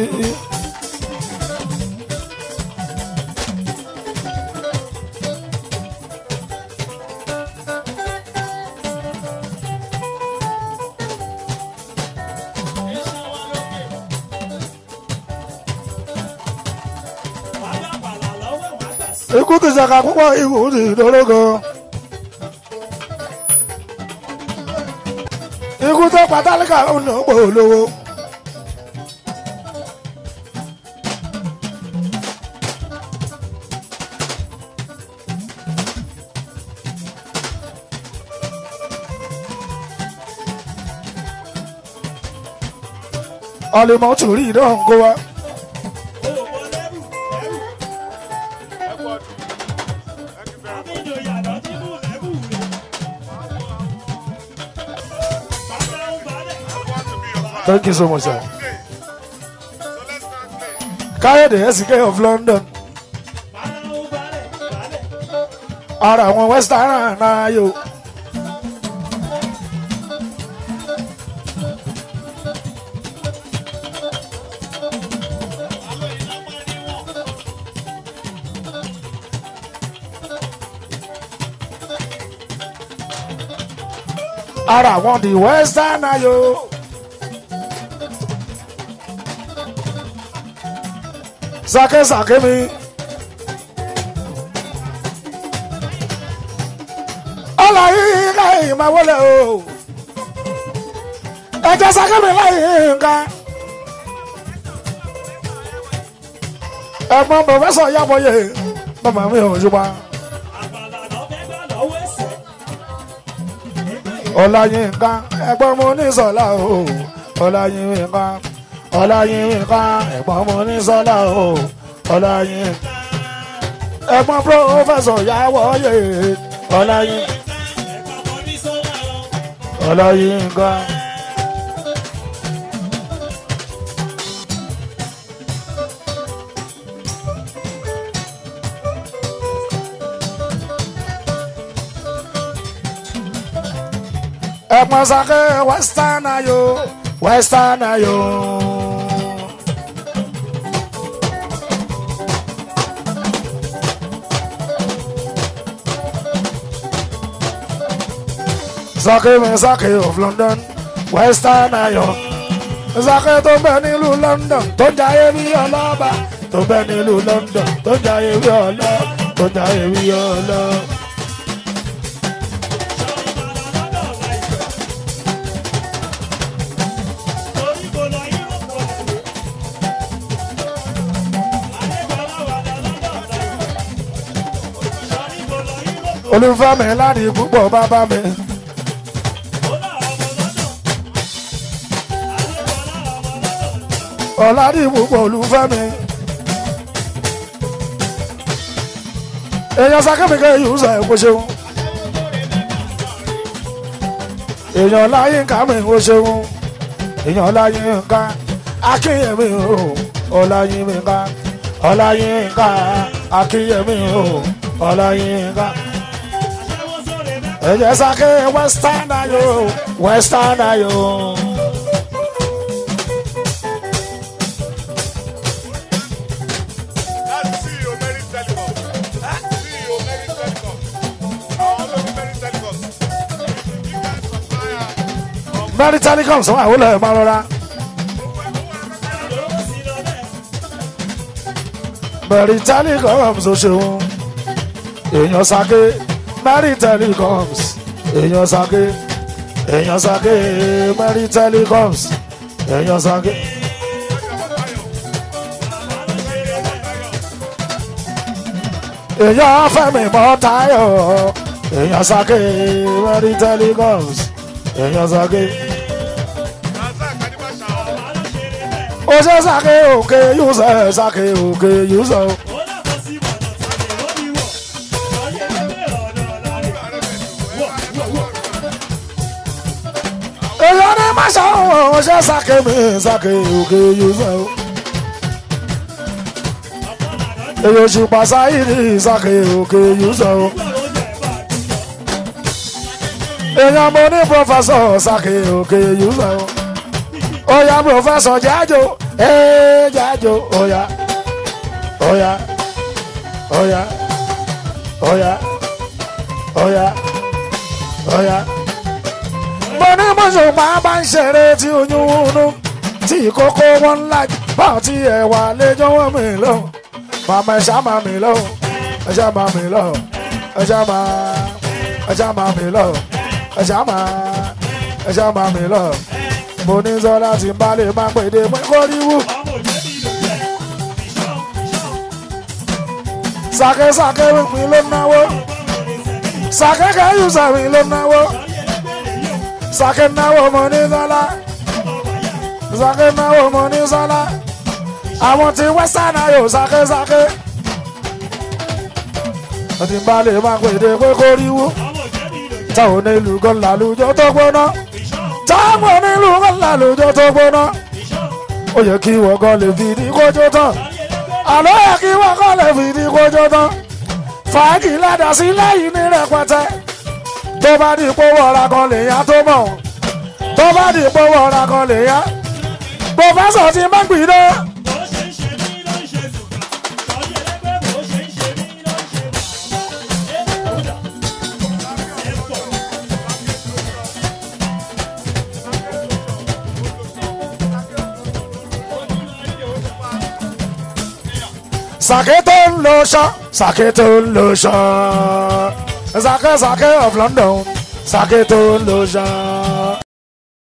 wàá gbà àmàlà lọ́wọ́ wàá gbàsẹ̀. ikú ti ṣàkà púpọ̀ ikú ti dórógo. ikú tó pátálíkà ń nà pò lówó. ọlẹ́mọ̀ tún rí ìdán kó wa. Olùkọ́ lẹ́rù lẹ́rù. Àbíjọ yàrá tí mú lẹ́rù rẹ̀. Bàbá ń balẹ̀. Thank you so much, sir. Káyọ̀dé SK of London. Bàbá ń balẹ̀ balẹ̀. Ara àwọn Western náà yóò. Ara àwọn the Western náà yóò. Sake sake mi. ọlọ yìí láyé máa wọlé o ẹjẹ sákẹ́mi láyé nǹkan ẹ̀gbọ́n pòfẹ́sọ̀ yàbọ̀yé bàbá mi ò ṣùgbọ́n Àmàlà lọ́fẹ́ gbà lọ́wọ́ ẹsẹ̀. ọláyínká ẹ̀gbọ́n mo ní sọlá o ọláyínká ọláyínká ẹ̀gbọ́n mo ní sọlá o ọláyínká ẹ̀gbọ́n pòfẹ́sọ̀ yàbọ̀yé ọláyínká Ẹ̀ka kan ní sọ́lá lọ. ọláyínká. ẹ̀pọ̀n sake western ayo western ayo. sake mi sake of london western ayo. sake tó ń bẹ nílùú london tó ń jayé bí ọlọ́ba tó ń bẹ nílùú london tó ń jayé bí ọlọ́ tó ń jayé bí ọlọ́. Sọ́rí bàlá lọ́dọ̀ láìpẹ́. Torí kò lọ Yúróòpù ọ̀lẹ́wé. Adébọ̀lá wà lọ lọ́dọ̀ láìpẹ́. Sọ́rí kò lọ Yúróòpù olùfẹ́mi láti púpọ̀ bàbá mi. ó náà ọmọ lọ́dọ̀. Adébọ̀lá ọmọ lọ́dọ̀. ọ̀làdì púpọ̀ olùfẹ́mi. èèyàn sakẹ́mìkẹ́ yìí ń sọ ẹ̀kọ́ ṣeun. èèyàn láyé ká mi ò ṣeun. èèyàn láyé ká akínyẹ̀mí o ọ̀làyé mi ká ọ̀làyé ká akínyẹ̀mí o ọ̀làyé ká. Aṣẹ́wó sóre mẹ́fà. ẹ̀jẹ̀ sakẹ́ western ayo western ayo. That's CEO Mary Telecom. CEO Mary Telecom. All of Mary Telecom. You guys supplier of mẹ́rin telecom sọ àwọn olè máa rọra. Lówó sí lọ bẹ́ẹ̀. mẹ́rin telecoms ó ṣeun èèyàn sake mẹ́rin telecoms èèyàn sake èèyàn sake mẹ́rin telecoms èèyàn sake. èèyàn fẹ́mi mọ́ táyọ̀ èèyàn sake mẹ́rin telecoms èèyàn sake. Razak Adibasha. ó ṣe sake òkè yúṣẹ sake òkè yúṣẹ. Ó dàbọ̀ sí bàtà sáré ó ní wọ̀. Sọ́rí ẹgbẹ́ ọ̀dọ̀ ọ̀la rẹ̀. Wọ̀ wọn ṣe sake mi sake òkè yusuf o. èyí oṣù pàṣáyìrì sake òkè yusuf o. èèyàn mo ní pọfẹsọ sake òkè yusuf o. oya pọfẹsọ jájo ee jájo oya oya oya oya oya oya mo ní mọ̀ṣùpá bá ń ṣeré tí oyún wúnú tí ìkókó wọn ńlá bá ti ẹ̀wà lẹ́jọ́ wọn mi lọ màmá ẹ̀ṣá máa mi lọ ẹ̀ṣá máa mi lọ ẹ̀ṣá máa ẹ̀ṣá máa mi lọ ẹ̀ṣá máa ẹ̀ṣá máa mi lọ mo ní sọ́dá tí n bá lè máa pèdè pé kó rí wú. sàkésàké mi ló náwó sàkékè yùsà mi ló náwó sàké náwó mo ní sọ́lá sàké náwó mo ní sọ́lá àwọn tí western ayò sàkésàké tí n bá lè máa pèdè pé kó rí wú táwọn onílù kan làlùjọ tó gbóná táwọn onílù kan làlùjọ tó gbóná ó yẹ kí wọ́n kan lè fi ní kójó tán àlọ́ yẹ kí wọ́n kan lè fi ní kójó tán fàájì ládàá sí lẹ́yìn ní rẹpẹtẹ tó bá di pówó ọ̀ra kan lè yá tó mọ̀ tó bá di pówó ọ̀ra kan lè yá pòfẹ́sọ̀ ti má gbìdé sàké tó ń lo ṣọ́ sàké tó ń lo ṣọ́ sàké sàké of London sàké tó ń lo ṣọ́.